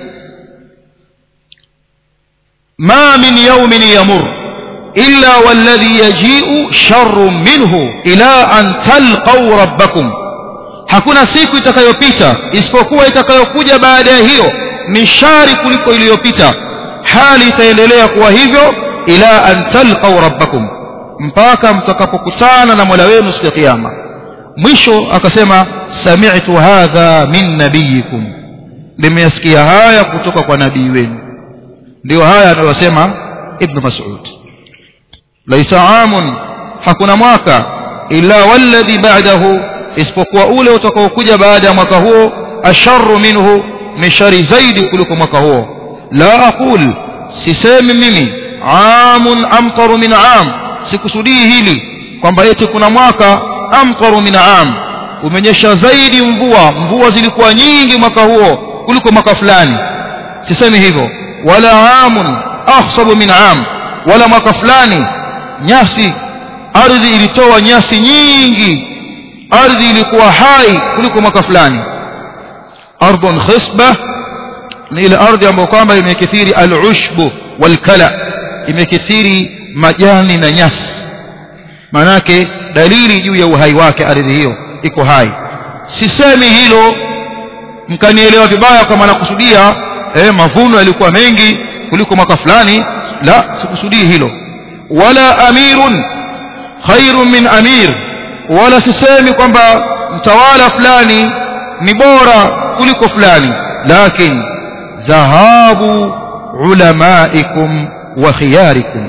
S1: ما من يوم يمر إلا والذي يجيء شر منه إلى أن تلقوا ربكم hakuna siku itakayopita isipokuwa itakayokuja baada ya hiyo ni shari kuliko iliyopita hali itaendelea kuwa hivyo ila an talqau rabbakum mpaka mtakapokutana na mola wenu siku ya kiyama mwisho akasema sami'tu hadha min nabiyikum nimeyasikia haya kutoka kwa nabii wenu ndio haya anayosema ibn mas'ud laisa amun hakuna mwaka illa walladhi ba'dahu isipokuwa ule utakaokuja baada ya mwaka huo asharru minhu ni shari zaidi kuliko mwaka huo la aqul sisemi mimi amun amtaru min am sikusudii hili kwamba eti kuna mwaka amtaru min am umenyesha zaidi mvua mvua zilikuwa nyingi mwaka huo kuliko mwaka fulani sisemi hivyo wala amun ahsabu min am wala mwaka fulani nyasi ardhi ilitoa nyasi nyingi ardhi ilikuwa hai kuliko mwaka fulani ardhun khisba ni ile ardhi ambayo kwamba imekithiri al-ushbu wal-kala imekithiri majani na nyasi manake dalili juu ya uhai wake ardhi hiyo iko hai sisemi hilo mkanielewa vibaya kama nakusudia eh, mavuno yalikuwa mengi kuliko mwaka fulani la sikusudii hilo wala amirun khairun min amir wala sisemi kwamba mtawala fulani ni bora kuliko fulani lakin dhahabu ulamaikum wa khiyarikum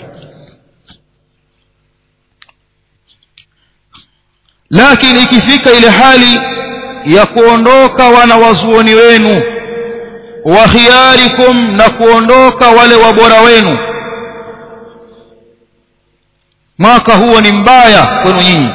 S1: lakini ikifika ile hali ya kuondoka wanawazuoni wenu wa khiyarikum na kuondoka wale wabora wenu mwaka huo ni mbaya kwenu nyinyi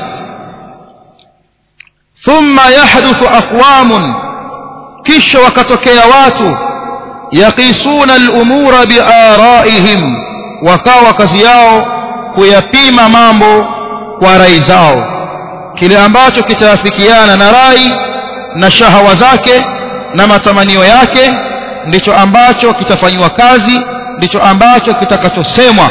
S1: thumma yahduthu aqwamun kisha wakatokea watu yaqisuna al-umura biaraihim wakawa kazi yao kuyapima mambo kwa rai zao kile ambacho kitaafikiana na rai na shahawa zake na matamanio yake ndicho ambacho kitafanywa kazi ndicho ambacho kitakachosemwa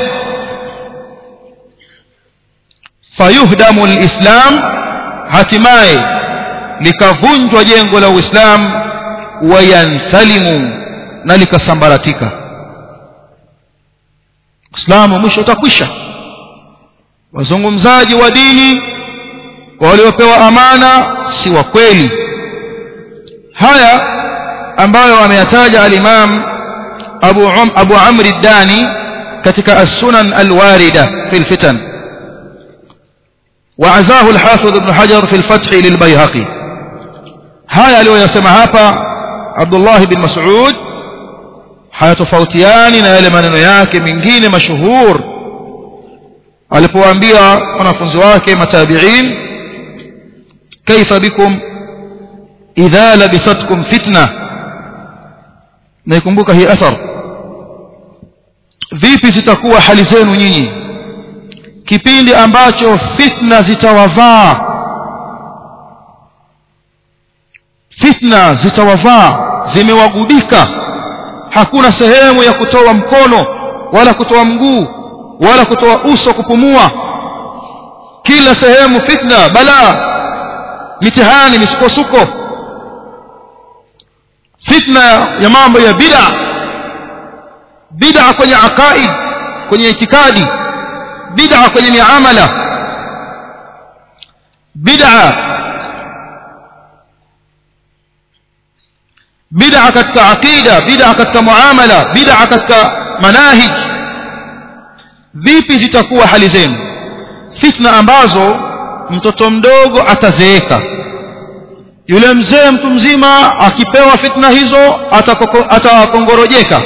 S1: fayuhdamu alislam hatimaye likavunjwa jengo la uislamu wayansalimu na likasambaratika uislamu mwisho utakwisha wazungumzaji wa dini waliopewa amana si wa kweli haya ambayo ameyataja al-Imam Abu um, Abu Amr ad-Dani katika as-Sunan al-Warida fi al-Fitan وعزاه الحافظ ابن حجر في الفتح للبيهقي haya aliyoyasema hapa Abdullah bin Mas'ud hayatofautiani na yale maneno yake mengine mashuhur alipowaambia wanafunzi wake matabi'in kaifa bikum idha labisatkum fitna naikumbuka hii athar vipi zitakuwa hali zenu nyinyi kipindi ambacho fitna zitawavaa fitna zitawavaa zimewagubika hakuna sehemu ya kutoa mkono wala kutoa mguu wala kutoa uso kupumua kila sehemu fitna balaa mitihani misukosuko fitna ya mambo ya bid'a bid'a kwenye aqaid kwenye itikadi bid'a kwenye miamala bid'a bid'a katika aqida bid'a katika muamala bid'a katika manahij vipi zitakuwa hali zenu fitna ambazo mtoto mdogo atazeeka yule mzee mtu mzima akipewa fitna hizo atakongorojeka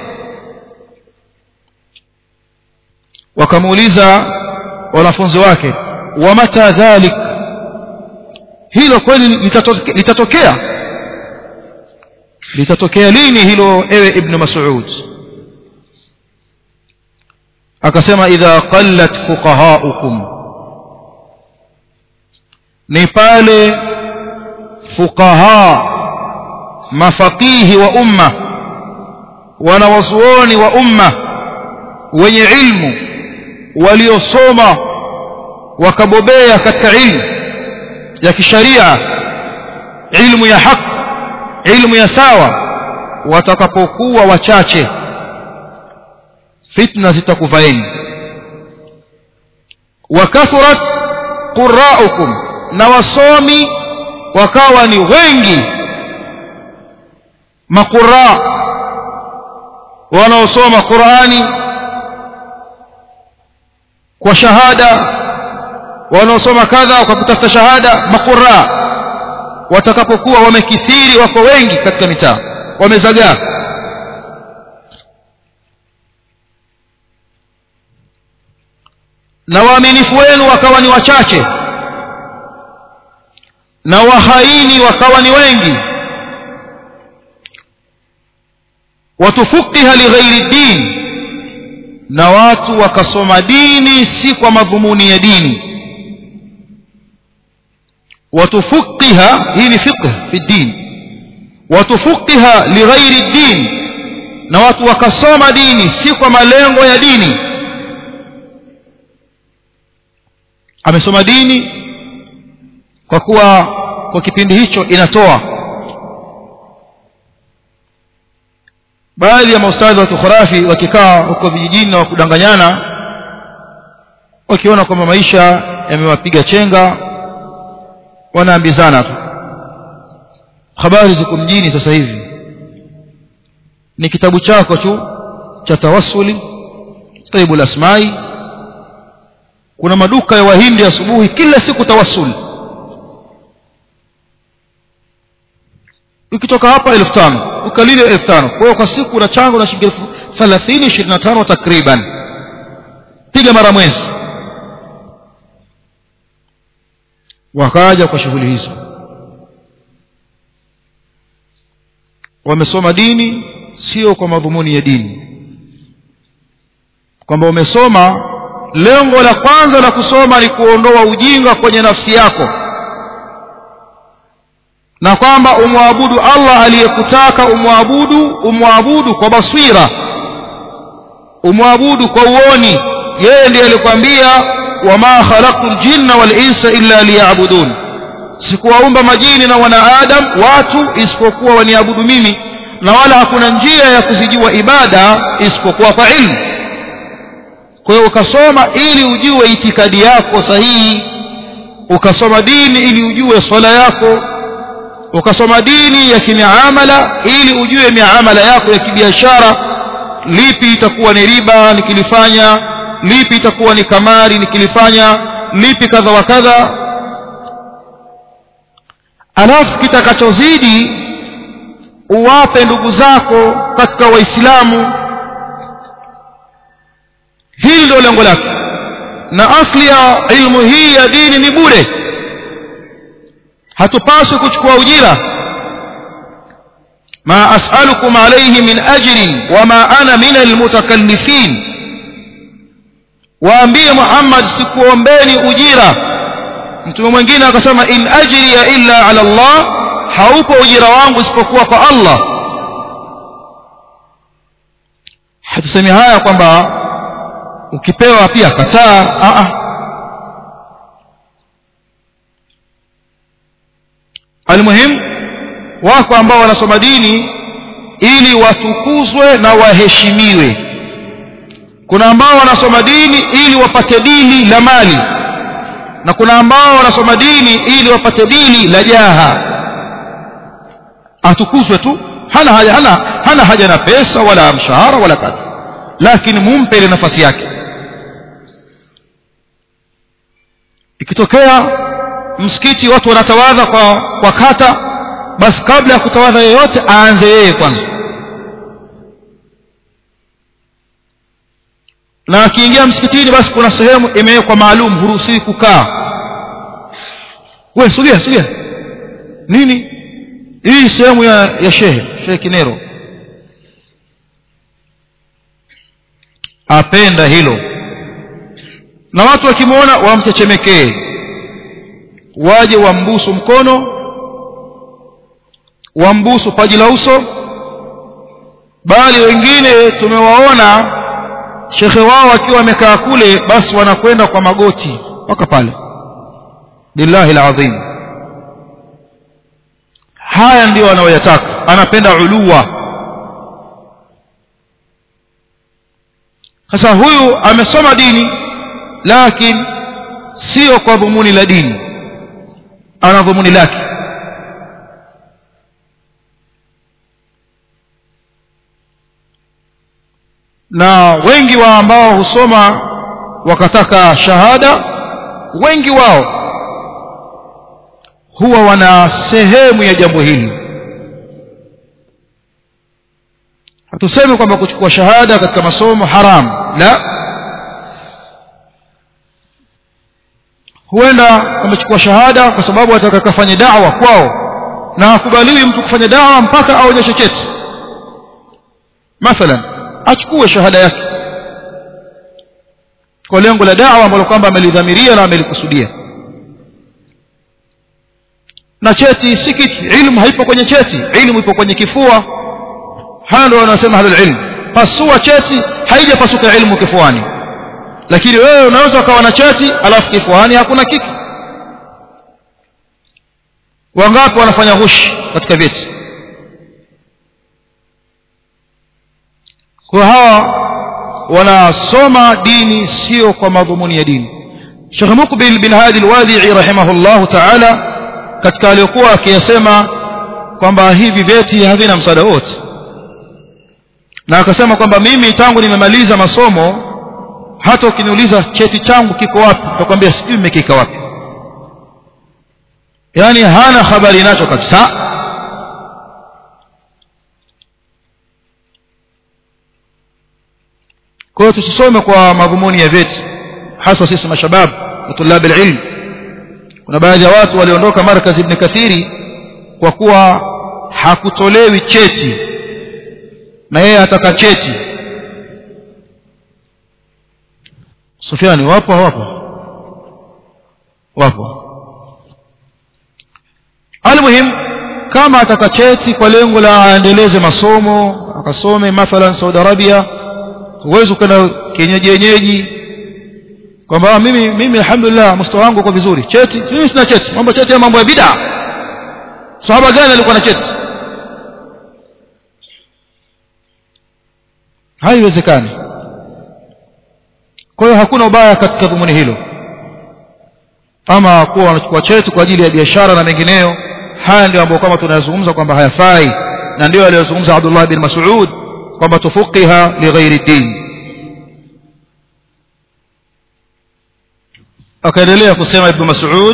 S1: wakamuuliza wanafunzi wake wa mata dhalik hilo kweli litatokea litatokea litatokea lini hilo ewe ibn mas'ud akasema idha qallat fuqahaukum ni pale fuqaha mafaqihi wa umma wanawazuoni wa umma wenye ilmu waliosoma wakabobea katika ilmu ya kisharia ilmu ya haki ilmu ya sawa watakapokuwa wachache fitna zitakuvaeni wakathurat quraukum na wasomi wakawa ni wengi maqurra wanaosoma Qur'ani kwa shahada wanaosoma kadha kwa kutafuta shahada maqurra watakapokuwa wamekithiri wako wengi katika mitaa wamezagaa na waaminifu wenu wakawa ni wachache na wahaini wakawa ni wengi watufukiha lighairi din na watu wakasoma dini si kwa madhumuni ya dini watufukiha hii ni fiqh fi din watufukiha lighairi din na watu wakasoma dini si kwa malengo ya dini amesoma dini kwa kuwa kwa kipindi hicho inatoa baadhi ya maustadhi wa kikhurafi wakikaa huko vijijini na wakudanganyana wakiona kwamba maisha yamewapiga chenga wanaambizana tu habari ziko mjini sasa hivi ni kitabu chako tu cha tawassuli taibul asmai kuna maduka ya wahindi asubuhi kila siku tawassuli ukitoka hapa elfu tano ukalile elfu tano kwa hiyo kwa siku unachanga na shilingi elfu thelathini ishirini na tano takriban piga mara mwezi wakaja kwa shughuli hizo wamesoma dini sio kwa madhumuni ya dini kwamba umesoma lengo la kwanza la kusoma ni kuondoa ujinga kwenye nafsi yako na kwamba umwabudu Allah aliyekutaka umwabudu umwabudu kwa basira umwabudu kwa uoni yeye ndiye alikwambia wama khalaqtul jinna wal insa illa liya'budun sikuwaumba majini na wanaadam watu isipokuwa waniabudu mimi na wala hakuna njia ya kuzijua ibada isipokuwa kwa ilmu kwa hiyo ukasoma ili ujue itikadi yako sahihi ukasoma dini ili ujue swala yako ukasoma dini ya kimiamala ili ujue miamala yako ya kibiashara lipi itakuwa ni riba nikilifanya lipi itakuwa ni kamari nikilifanya lipi kadha wa kadha alafu kitakachozidi uwape ndugu zako katika waislamu hili ndio lengo lake na asli ya ilmu hii ya dini ni bure hatupaswi kuchukua ujira ma as'alukum alayhi min ajrin wama ana min almutakallifin waambie Muhammad sikuombeni ujira mtume mwingine akasema in ajriya illa ala Allah haupo ujira wangu isipokuwa kwa Allah hatusemi haya kwamba ukipewa pia kataa a a almuhim wako ambao wanasoma dini ili watukuzwe na waheshimiwe kuna ambao wanasoma dini ili wapate dini la mali na kuna ambao wanasoma dini ili wapate dini la jaha atukuzwe tu hana haja hana, hana haja na pesa wala mshahara wala kadha lakini mumpe ile nafasi yake ikitokea msikiti watu wanatawadha kwa kwa kata basi kabla ya kutawadha yeyote aanze yeye kwanza na akiingia msikitini basi kuna sehemu imewekwa maalum huruhusiwi kukaa we sogea sogea nini hii sehemu ya, ya shehe shehe kinero apenda hilo na watu wakimwona wamchechemekee waje wambusu mkono wambusu paji la uso bali wengine tumewaona shekhe wao akiwa wamekaa kule basi wanakwenda kwa magoti mpaka pale billahi alazim haya ndio anayoyataka anapenda uluwa sasa huyu amesoma dini lakini sio kwa dhumuni la dini ana dhumuni lake na wengi wa ambao husoma wakataka shahada wengi wao huwa wana sehemu ya jambo hili hatusemi kwamba kuchukua shahada katika masomo haram la huenda amechukua shahada kwa sababu ataka kafanye da'wa kwao na hakubaliwi mtu kufanya da'wa mpaka aonyeshe cheti mathalan achukue shahada yake kwa lengo la da'wa ambalo kwamba amelidhamiria na amelikusudia na cheti si kitu ilmu haipo kwenye cheti ilmu ipo kwenye kifua haya ndio wanasema ahlul ilm pasua cheti haijapasuka ilmu kifuani lakini wewe unaweza ukawa na cheti alafu kifuani hakuna kitu wangapi wanafanya ghushi katika vyeti kwa hawa wanasoma dini sio kwa madhumuni ya dini Sheikh Mukbil bin Hadi al-Wadi'i rahimahullahu ta'ala katika aliyokuwa akiyasema kwamba hivi vyeti havina msaada wote na akasema kwamba mimi tangu nimemaliza masomo hata ukiniuliza cheti changu kiko wapi nitakwambia sijui nimekika wapi yani hana habari nacho kabisa kwa hiyo tusisome kwa madhumuni ya vyeti hasa sisi mashabab na tulab ilm kuna baadhi ya watu waliondoka markaz ibn kathiri kwa kuwa hakutolewi cheti na yeye ataka cheti Sufiani wapo hawapo wapo almuhim kama ataka cheti kwa lengo la aendeleze masomo akasome mathalan Saudi Arabia huwezi kwenda kienyeji yenyeji kwamba mimi mimi alhamdulillah mustawa wangu uko vizuri cheti mimi sina cheti mambo cheti ya mambo ya bid'a sahaba gani alikuwa na cheti haiwezekani kwa hiyo hakuna ubaya katika dhumuni hilo ama kuwa wanachukua cheti kwa ajili ya biashara na mengineyo haya ndio ambayo kama tunayazungumza kwamba hayafai na ndio aliyozungumza Abdullah bin Mas'ud kwamba tufuqiha lighairi din akaendelea kusema ibn Mas'ud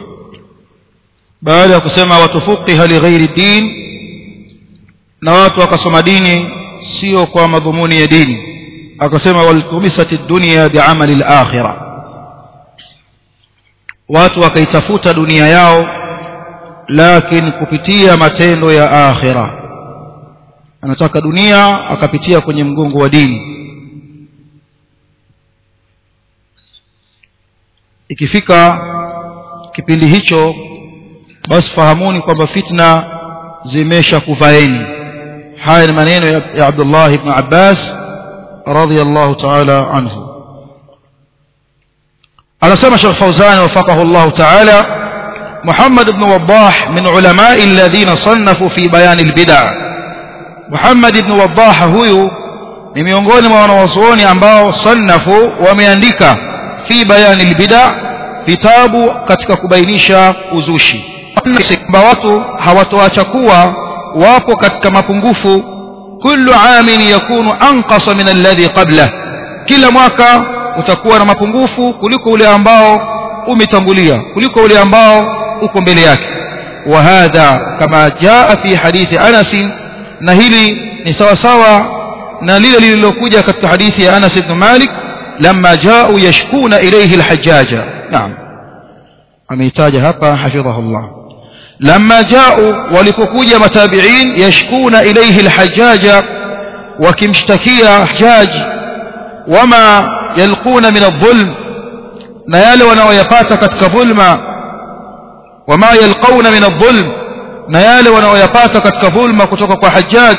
S1: baada ya kusema watufuqiha lighairi din na watu wakasoma dini sio kwa madhumuni ya dini akasema waltumisat ad-dunya bi'amali al-akhirah watu wakaitafuta dunia yao lakini kupitia matendo ya akhira anataka dunia akapitia kwenye mgongo wa dini ikifika kipindi hicho basi fahamuni kwamba fitna zimesha kuvaeni haya ni maneno ya, ya Abdullah ibn Abbas radiyallahu ta'ala anhu anasema Sheikh Fauzan wafaqahu Allah ta'ala محمد بن وضاح من علماء الذين صنفوا في بيان البدع محمد بن وضاح huyu ni miongoni mwa wanawazuoni ambao sannafu wameandika fi bayani albid'a vitabu katika kubainisha uzushi kwamba watu hawatoacha kuwa wapo katika mapungufu kullu amin yakunu anqasa min alladhi qabla kila mwaka utakuwa na mapungufu kuliko ule ambao umetangulia kuliko ule ambao uko mbele yake wa hadha kama jaa fi hadithi Anas na hili ni sawa sawa na lile lililokuja katika hadithi ya Anas ibn Malik lamma jaa'u yashkuna ilayhi al-hajjaja naam ameitaja hapa hafidhahullah lamma jaa'u walipokuja matabi'in yashkuna ilayhi al-hajjaja wakimshtakia hajjaj wama yalquna min adh-dhulm na yale wanaoyapata katika dhulma wama yalqauna min adh-dhulm na yale wanaoyapata katika dhulma kutoka kwa hajjaj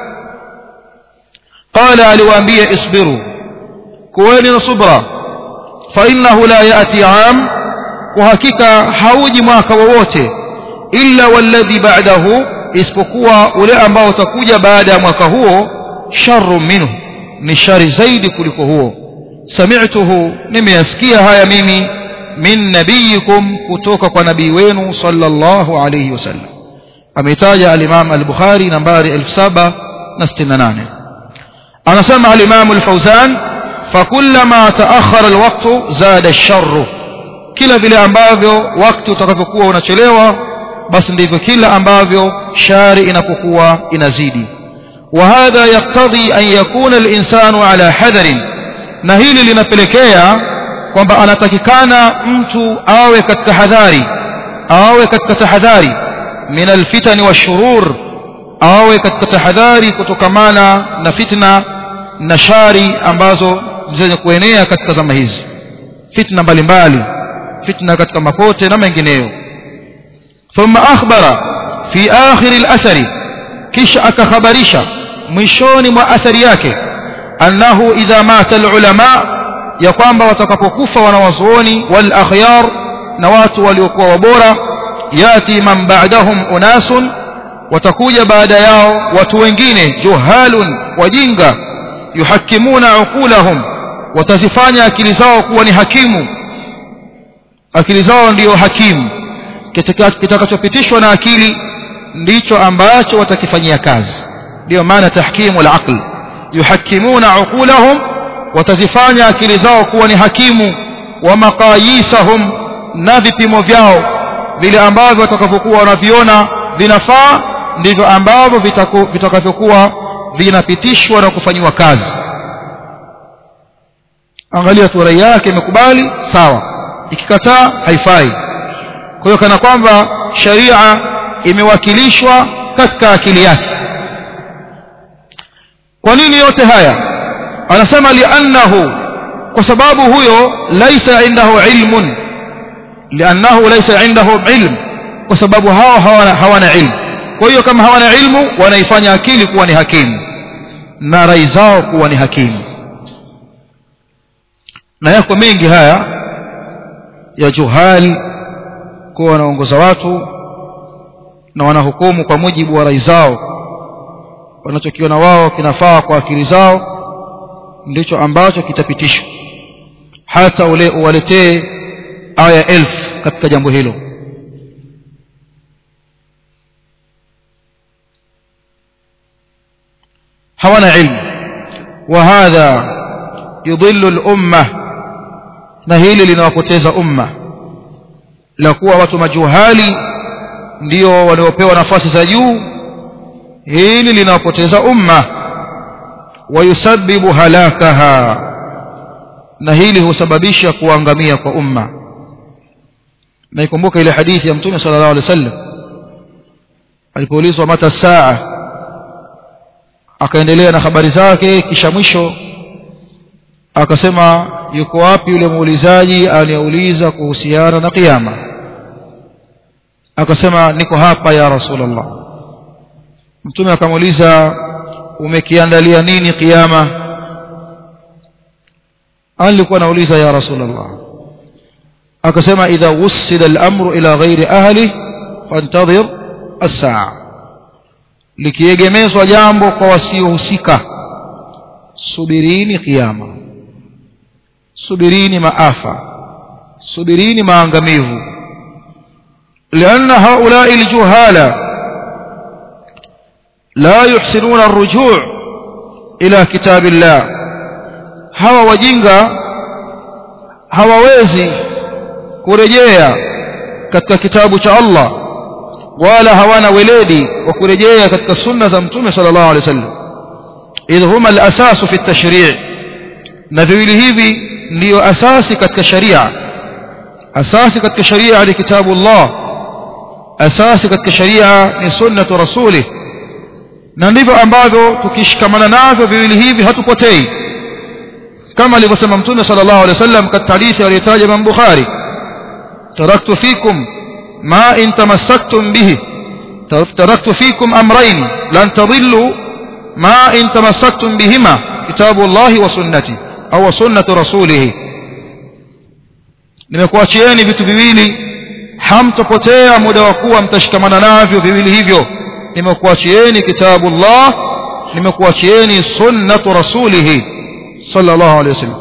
S1: qala aliwaambia isbiru kuweni na subra fa innahu la yati am kwa hakika hauji mwaka wowote illa walladhi ba'dahu isipokuwa ule ambao utakuja baada ya mwaka huo sharru minhu ni shari zaidi kuliko huo sami'tuhu nimeyasikia haya mimi min nabiyikum kutoka kwa nabii wenu sallallahu alayhi wasallam ameitaja al-Imam al-Bukhari nambari 1768 anasema al-Imam al-Fawzan fakullama ta'akhkhara al-waqtu zada ash-sharr kila vile ambavyo wakati utakavyokuwa unachelewa basi ndivyo kila ambavyo shari inapokuwa inazidi وهذا يقتضي أن يكون الإنسان على حذر na hili linapelekea kwamba anatakikana mtu awe katika hadhari awe katika tahadhari min alfitani washurur awe katika tahadhari kutokamana na fitna na shari ambazo zenye kuenea katika zama hizi fitna mbalimbali fitna katika mapote na mengineyo thumma akhbara fi akhir al-athari kisha akakhabarisha mwishoni mwa athari yake annahu idha mata al-ulama ya kwamba watakapokufa wanawazuoni wal akhyar na watu waliokuwa wabora yati man ba'dahum unasun watakuja baada yao watu wengine juhalun wajinga yuhakimuna uqulahum watazifanya akili zao kuwa ni hakimu akili zao ndiyo hakimu kitakachopitishwa na akili ndicho ambacho watakifanyia kazi ndiyo maana tahkimu al-aql yuhakimuna uqulahum watazifanya akili zao kuwa ni hakimu wa maqayisahum na vipimo vyao vile ambavyo watakavyokuwa wanaviona vinafaa ndivyo ambavyo vitakavyokuwa vinapitishwa na kufanyiwa kazi angalia tu rai yake imekubali sawa ikikataa haifai kwa hiyo kana kwamba sharia imewakilishwa katika akili yake kwa nini yote haya anasema liannahu kwa sababu huyo laisa indahu ilmun liannahu laisa indahu ilm kwa sababu hao hawana, hawana ilmu kwa hiyo kama hawana ilmu wanaifanya akili kuwa ni hakimu na rai zao kuwa ni hakimu na yako mengi haya ya juhali kuwa wanaongoza watu na wanahukumu kwa mujibu wa rai zao wanachokiona wao kinafaa kwa akili zao ndicho ambacho kitapitishwa hata ule uwaletee aya elfu katika jambo hilo hawana ilmu wa hadha yudhillu al-umma na hili linawapoteza umma la kuwa watu majuhali ndio waliopewa nafasi za juu hili linawapoteza umma wayusabbibu halakaha na hili husababisha kuangamia kwa umma na ikumbuka ile hadithi ya mtume sallallahu alaihi wasallam alipoulizwa mata saa akaendelea na habari zake kisha mwisho akasema yuko wapi yule muulizaji aliyeuliza kuhusiana na kiyama akasema niko hapa ya rasulullah mtume akamuuliza umekiandalia nini kiyama alikuwa nauliza ya rasulullah akasema idha wusida al-amru ila ghairi ahli fantadhir as-saa likiegemezwa jambo kwa wasiohusika subirini kiyama subirini maafa subirini maangamivu لأن هؤلاء الجهال لا يحسنون الرجوع إلى كتاب الله hawa wajinga hawawezi kurejea katika kitabu cha Allah wala hawana weledi wa kurejea katika sunna za mtume sallallahu alaihi wasallam idh huma al-asasu fi at-tashri' na viwili hivi ndiyo asasi katika sharia asasi katika sharia ni kitabu Allah asasi katika sharia ni sunnatu rasulih na ndivyo ambavyo tukishikamana navyo viwili hivi hatupotei kama alivyosema mtume sallallahu alaihi wasallam katika hadithi aliyotaja Imam Bukhari taraktu fikum ma in tamassaktum bihi taraktu fikum amrayn lan tadillu ma in tamassaktum bihima kitabu Allah wa sunnati au sunnatu rasulih nimekuachieni vitu viwili hamtopotea muda wa kuwa mtashikamana navyo viwili hivyo nimekuachieni kitabu Allah nimekuachieni sunnatu rasulih sallallahu alaihi wasallam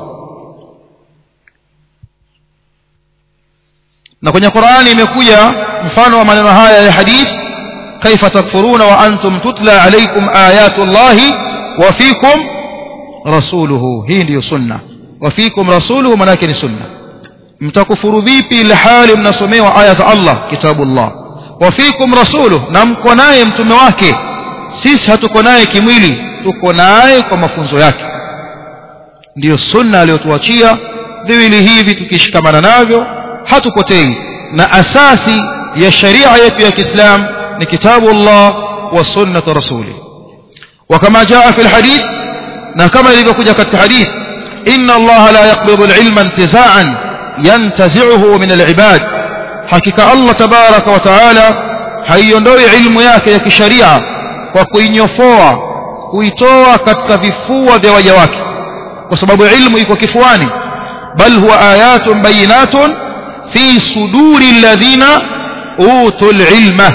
S1: na kwenye Qur'ani imekuja mfano wa maneno haya ya hadith kaifa takfuruna wa antum tutla alaykum ayatu Allahi wa fikum rasuluhu hii ndiyo sunna wa fikum rasuluhu maana yake ni sunna mtakufuru vipi ile hali mnasomewa aya za Allah kitabullah wa fikum rasuluhu na mko naye mtume wake sisi hatuko naye kimwili tuko naye kwa mafunzo yake ndiyo sunna aliyotuachia viwili hivi tukishikamana navyo hatupotei na asasi ya sharia yetu ya Kiislam ni kitabu Allah wa sunnatu rasuli وكما جاء في الحديث na kama ilivyokuja katika hadith inna Allah la yaqbidu al-ilma intiza'an yantazi'uhu min al-ibad hakika Allah tabaraka wa taala haiondoi ilmu yake ya kisharia kwa kuinyofoa kuitoa katika vifua vya waja wake kwa sababu ilmu iko kifuani bal huwa ayatun bayinatun fi suduri alladhina utul ilma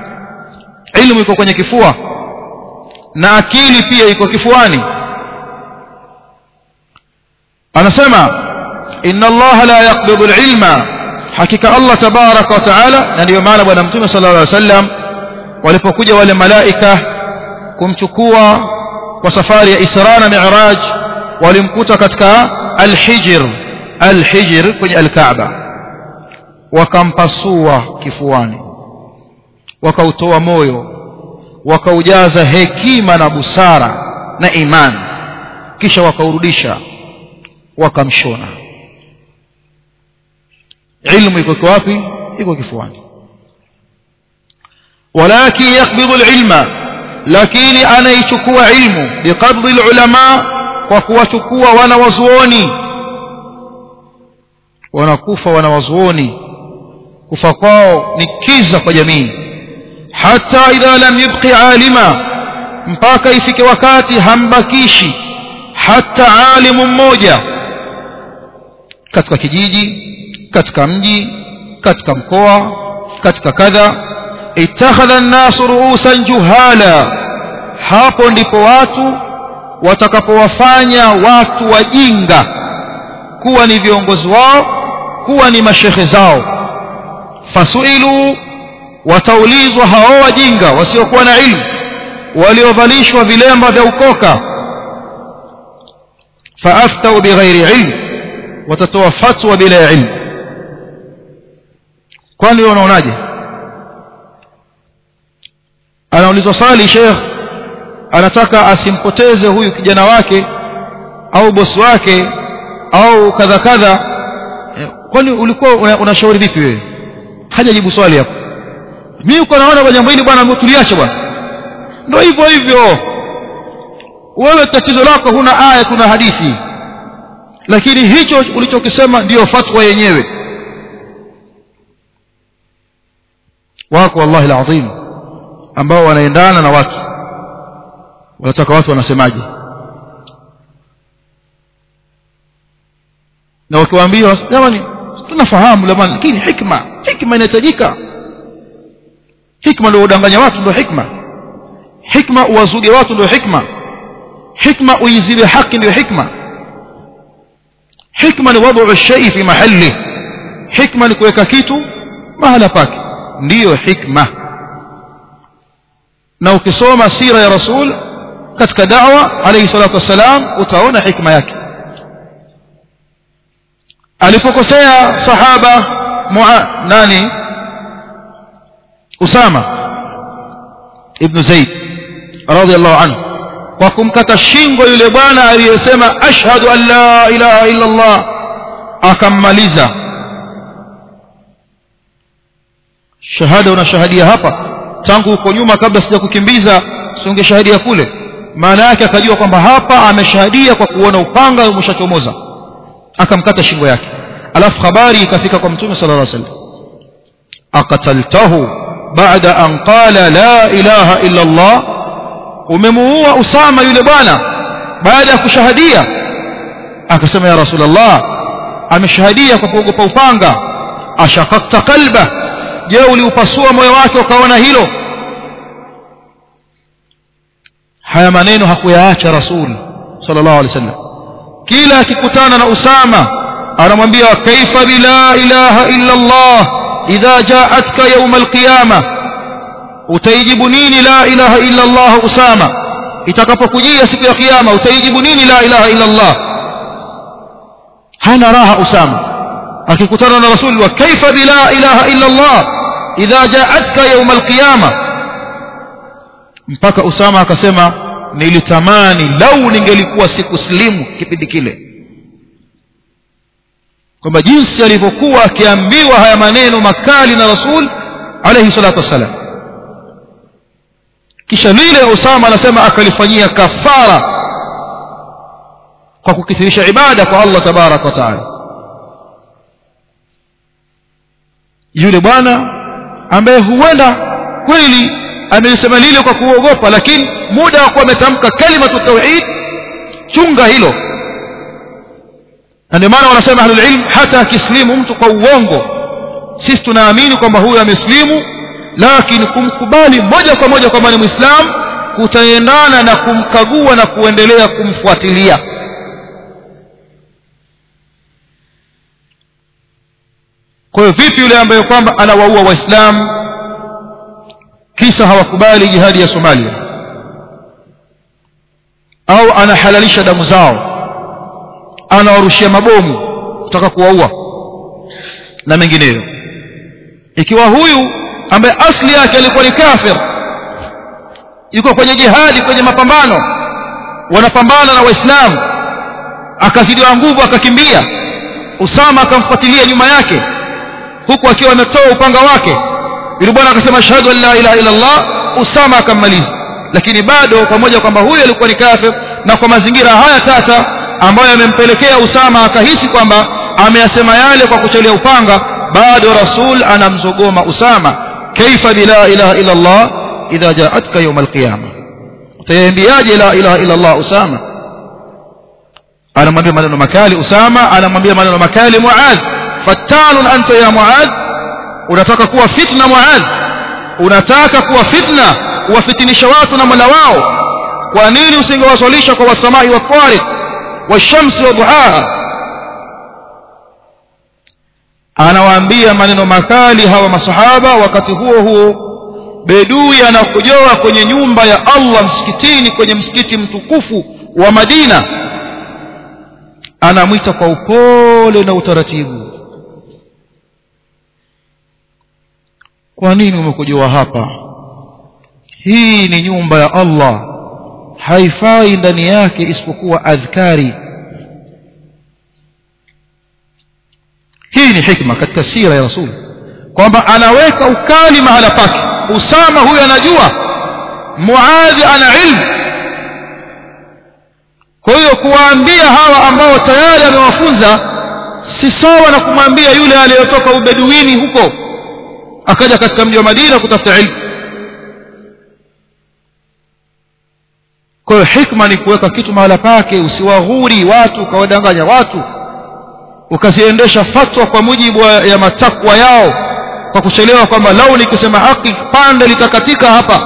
S1: ilmu iko kwenye kifua na akili pia iko kifuani anasema inna allaha la yaqbidu alilma hakika allah tabaraka wa taala na ndiyo maana bwana mtume sallallahu alaihi wasallam walipokuja wale malaika kumchukua kwa safari ya isra na mi'raj walimkuta katika alhijr alhijr kwenye alkaaba wakampasua kifuani wakautoa moyo wakaujaza hekima na busara na imani kisha wakaurudisha wakamshona ilmu iko wapi iko kifuani walakin yakbidu alilma lakini anaichukua ilmu biqabdi alulama kwa kuwachukua wanawazuoni wanakufa wanawazuoni kufa kwao ni kiza kwa jamii hata idha lam yubqi alima mpaka ifike wakati hambakishi hata alimu mmoja katika kijiji katika mji katika mkoa katika kadha ittakhadha an-nasu ru'usan juhala hapo ndipo watu watakapowafanya watu wajinga kuwa ni viongozi wao kuwa ni mashekhe zao fasuilu wataulizwa hao wajinga wasiokuwa na ilmu waliovalishwa vilemba vya ukoka faaftau bighairi ilmu watatoa fatwa bila ilmu kwani wewe unaonaje anaulizwa swali sheikh anataka asimpoteze huyu kijana wake au bosi wake au kadha kadha kwani ulikuwa unashauri vipi wewe hajajibu swali hapo mimi uko naona kwa jambo hili bwana tuliache bwana ndio hivyo hivyo wewe tatizo lako huna aya kuna hadithi lakini hicho ulichokisema ndiyo fatwa yenyewe wako wallahi alazim ambao wanaendana na watu wanataka watu wanasemaje na wakiwaambia jamani tunafahamu jamani lakini hikma hikma inahitajika hikma ndio udanganya watu ndio hikma hikma uwazuge watu ndio hikma hikma uizibe haki ndio hikma hikma ni wad'u shay fi mahalli hikma ni kuweka kitu mahala pake ndiyo hikma na ukisoma sira ya rasul katika da'wa alayhi salatu wassalam utaona hikma yake alipokosea sahaba mua nani usama ibn zaid radiyallahu anhu kwa kumkata shingo yule bwana aliyesema ashhadu an la ilaha illa allah akammaliza shahada unashahadia hapa tangu huko nyuma kabla sija kukimbiza singeshahadia kule maana yake akajua kwamba hapa ameshahadia kwa kuona upanga umeshachomoza akamkata shingo yake alafu habari ikafika kwa mtume sallallahu alaihi wasallam aqataltahu baada an qala la ilaha illa allah umemuua usama yule bwana baada ya kushahadia akasema ya rasulullah ameshahadia kwa kuogopa upanga ashaqaqta qalba je uliupasua moyo wake ukaona hilo haya maneno hakuyaacha rasul sallallahu alaihi wasallam kila akikutana na usama anamwambia kaifa bila ilaha illa allah idha ja'atka yawm alqiyama utaijibu nini la ilaha illa allah usama itakapokujia siku ya kiyama utaijibu nini la ilaha illa allah hana raha usama akikutana na rasul wa kaifa bila ilaha illa allah idha ja'atka yawm alqiyama mpaka usama akasema nilitamani lau ningelikuwa sikuslimu kipindi kile kwamba jinsi alivyokuwa akiambiwa haya maneno makali na rasul alayhi salatu wassalam kisha lile usama anasema akalifanyia kafara kwa kukithirisha ibada kwa Allah tabarak wa taala yule bwana ambaye huenda kweli amelisema lile kwa kuogopa lakini muda wa kuwa ametamka kalimatu tauhid chunga hilo na ndio maana wanasema ahlul ilm hata akislimu mtu kwa uongo sisi tunaamini kwamba huyu ameslimu lakini kumkubali moja kwa moja kwamba ni muislamu kutaendana na kumkagua na kuendelea kumfuatilia kwa hiyo vipi yule ambaye kwamba anawaua waislamu kisa hawakubali jihadi ya Somalia au anahalalisha damu zao anawarushia mabomu kutaka kuwaua na mengineyo ikiwa huyu ambaye asli yake alikuwa ni kafir yuko kwenye jihadi kwenye mapambano wanapambana na waislamu akazidiwa nguvu akakimbia Usama akamfuatilia nyuma yake huku akiwa ametoa upanga wake yule bwana akasema shahadu an la ilaha illa Allah Usama akammaliza lakini bado pamoja kwamba huyu alikuwa ni kafir na kwa mazingira haya tata ambayo yamempelekea Usama akahisi kwamba ameyasema yale kwa kuchelea upanga bado rasul anamzogoma Usama kaifa bila ilaha illa Allah idha jaatka yawm alqiyama utayaambiaje la ilaha illa Allah Usama anamwambia maneno makali Usama anamwambia maneno makali Muadh fattanun anta ya Muadh unataka kuwa fitna Muadh unataka kuwa fitna uwafitinisha watu na Mola wao kwa nini usingewaswalisha kwa wasamai wa tariq washamsi wa duhaha anawaambia maneno makali hawa masahaba wakati huo huo bedui anakujoa kwenye nyumba ya Allah msikitini kwenye msikiti mtukufu wa Madina anamwita kwa upole na utaratibu kwa nini umekujoa hapa hii ni nyumba ya Allah haifai ndani yake isipokuwa adhkari hii ni hikma katika sira ya rasul kwamba anaweka ukali mahala pake usama huyu anajua muadhi ana ilmu kwa hiyo kuwaambia hawa ambao tayari amewafunza si sawa na kumwambia yule aliyotoka ubeduini huko akaja katika mji wa Madina kutafuta ilmu kwa hiyo hikma ni kuweka kitu mahala pake usiwaghuri watu ukawadanganya watu ukaziendesha fatwa kwa mujibu ya matakwa yao kwa kuchelewa kwamba lau nikisema haki pande litakatika hapa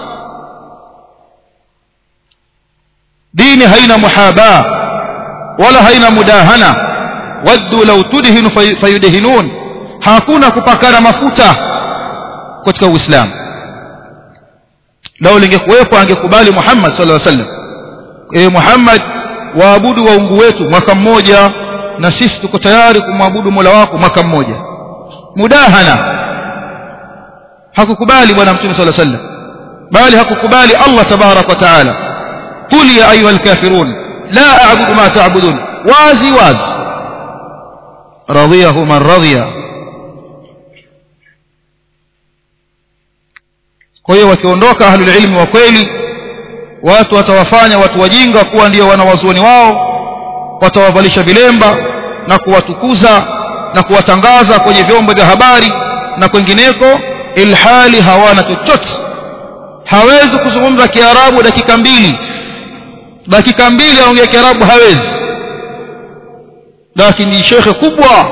S1: dini haina muhaba wala haina mudahana waddu law tudhinu fayudhinun hakuna kupakana mafuta katika uislamu lau lingekuwepo angekubali Muhammad sallallahu alaihi wasallam e Muhammad waabudu waungu wetu mwaka mmoja na sisi tuko tayari kumwabudu Mola wako mwaka mmoja mudahana hakukubali bwana mtume sallallahu alaihi wasallam bali hakukubali Allah tabarak wa taala qul ya ayuha alkafirun la a'budu ma ta'budun wazi wazi radiyahu man radiya kwa hiyo wakiondoka ahlul ilmi wa kweli watu watawafanya watu wajinga kuwa ndio wanawazuoni wao watawavalisha vilemba na kuwatukuza na kuwatangaza kwenye vyombo vya habari na kwengineko ilhali hawana chochote hawezi kuzungumza kiarabu dakika mbili dakika mbili aongea kiarabu hawezi lakini shekhe kubwa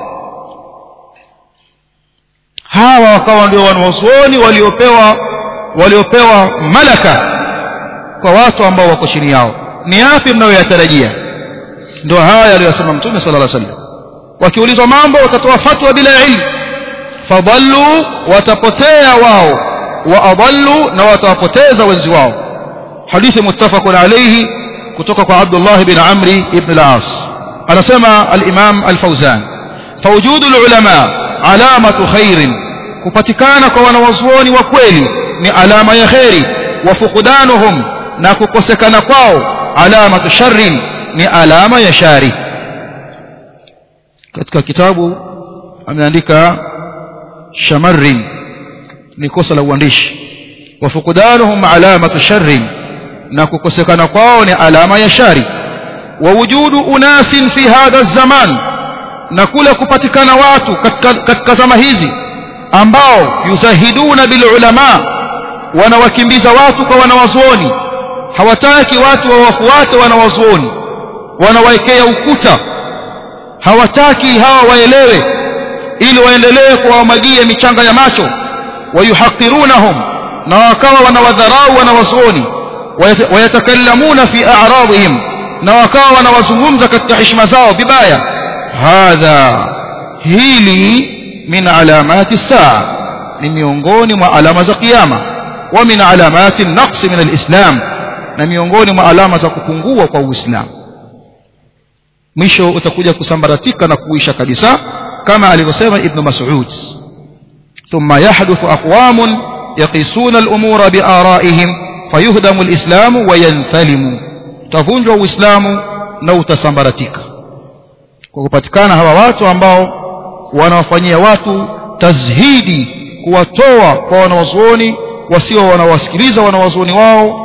S1: hawa wakawa ndio wanawazuoni waliopewa waliopewa malaka kwa watu ambao wako chini yao ni yapi mnayoyatarajia ndio haya aliyosema mtume sallallahu alaihi wasallam wakiulizwa mambo watatoa fatwa bila ilmu fadallu watapotea wao wa adallu na watawapoteza wenzi wao hadithi muttafaqun alayhi kutoka kwa Abdullah bin Amri ibn al-As anasema al-Imam al-Fawzan fawjudu al-ulama alamatu khairin kupatikana kwa wanawazuoni wa kweli ni alama ya khairi wa fuqdanuhum na kukosekana kwao alamatu sharrin ni alama ya shari katika kitabu ameandika shamarrin ni kosa la uandishi wa fuqdanuhum alamatu sharrin na kukosekana kwao ni alama ya shari wa wujudu unasin fi hadha zaman na kule kupatikana watu katika, katika zama hizi ambao yuzahiduna bil ulama wanawakimbiza watu kwa wanawazuoni hawataki watu wawafuate wanawazuoni wanawaekea ukuta hawataki hawa waelewe ili waendelee kuwamwagia michanga ya macho wayuhaqirunahum na wakawa wanawadharau wanawazuoni wayatakallamuna fi a'radihim na wakawa wanawazungumza katika heshima zao vibaya hadha hili min alamati saa ni miongoni mwa alama za kiyama wa min alamati naqsi min alislam na miongoni mwa alama za kupungua kwa uislamu mwisho utakuja kusambaratika na kuisha kabisa kama alivyosema ibn mas'ud thumma yahduthu aqwamun yaqisuna al-umura bi'ara'ihim fayuhdamu al-islamu wa yanthalimu utavunjwa uislamu na utasambaratika kwa kupatikana hawa watu ambao wanawafanyia watu tazhidi kuwatoa kwa wanawazuoni wasio wanawasikiliza wanawazuoni wao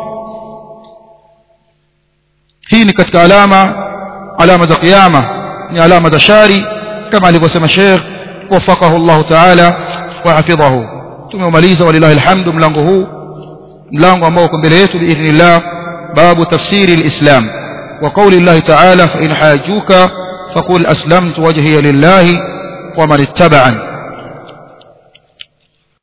S1: hii ni katika alama alama za kiyama ni alama za shari kama alivyosema Sheikh wafaqahu Allah Ta'ala wa hafidhahu tumemaliza walillahi alhamdu mlango huu mlango ambao uko mbele yetu biidhnillah babu tafsiri alislam wa qawli Allah Ta'ala fa in hajuka faqul aslamtu wajhiya lillahi wa man ittaba'ani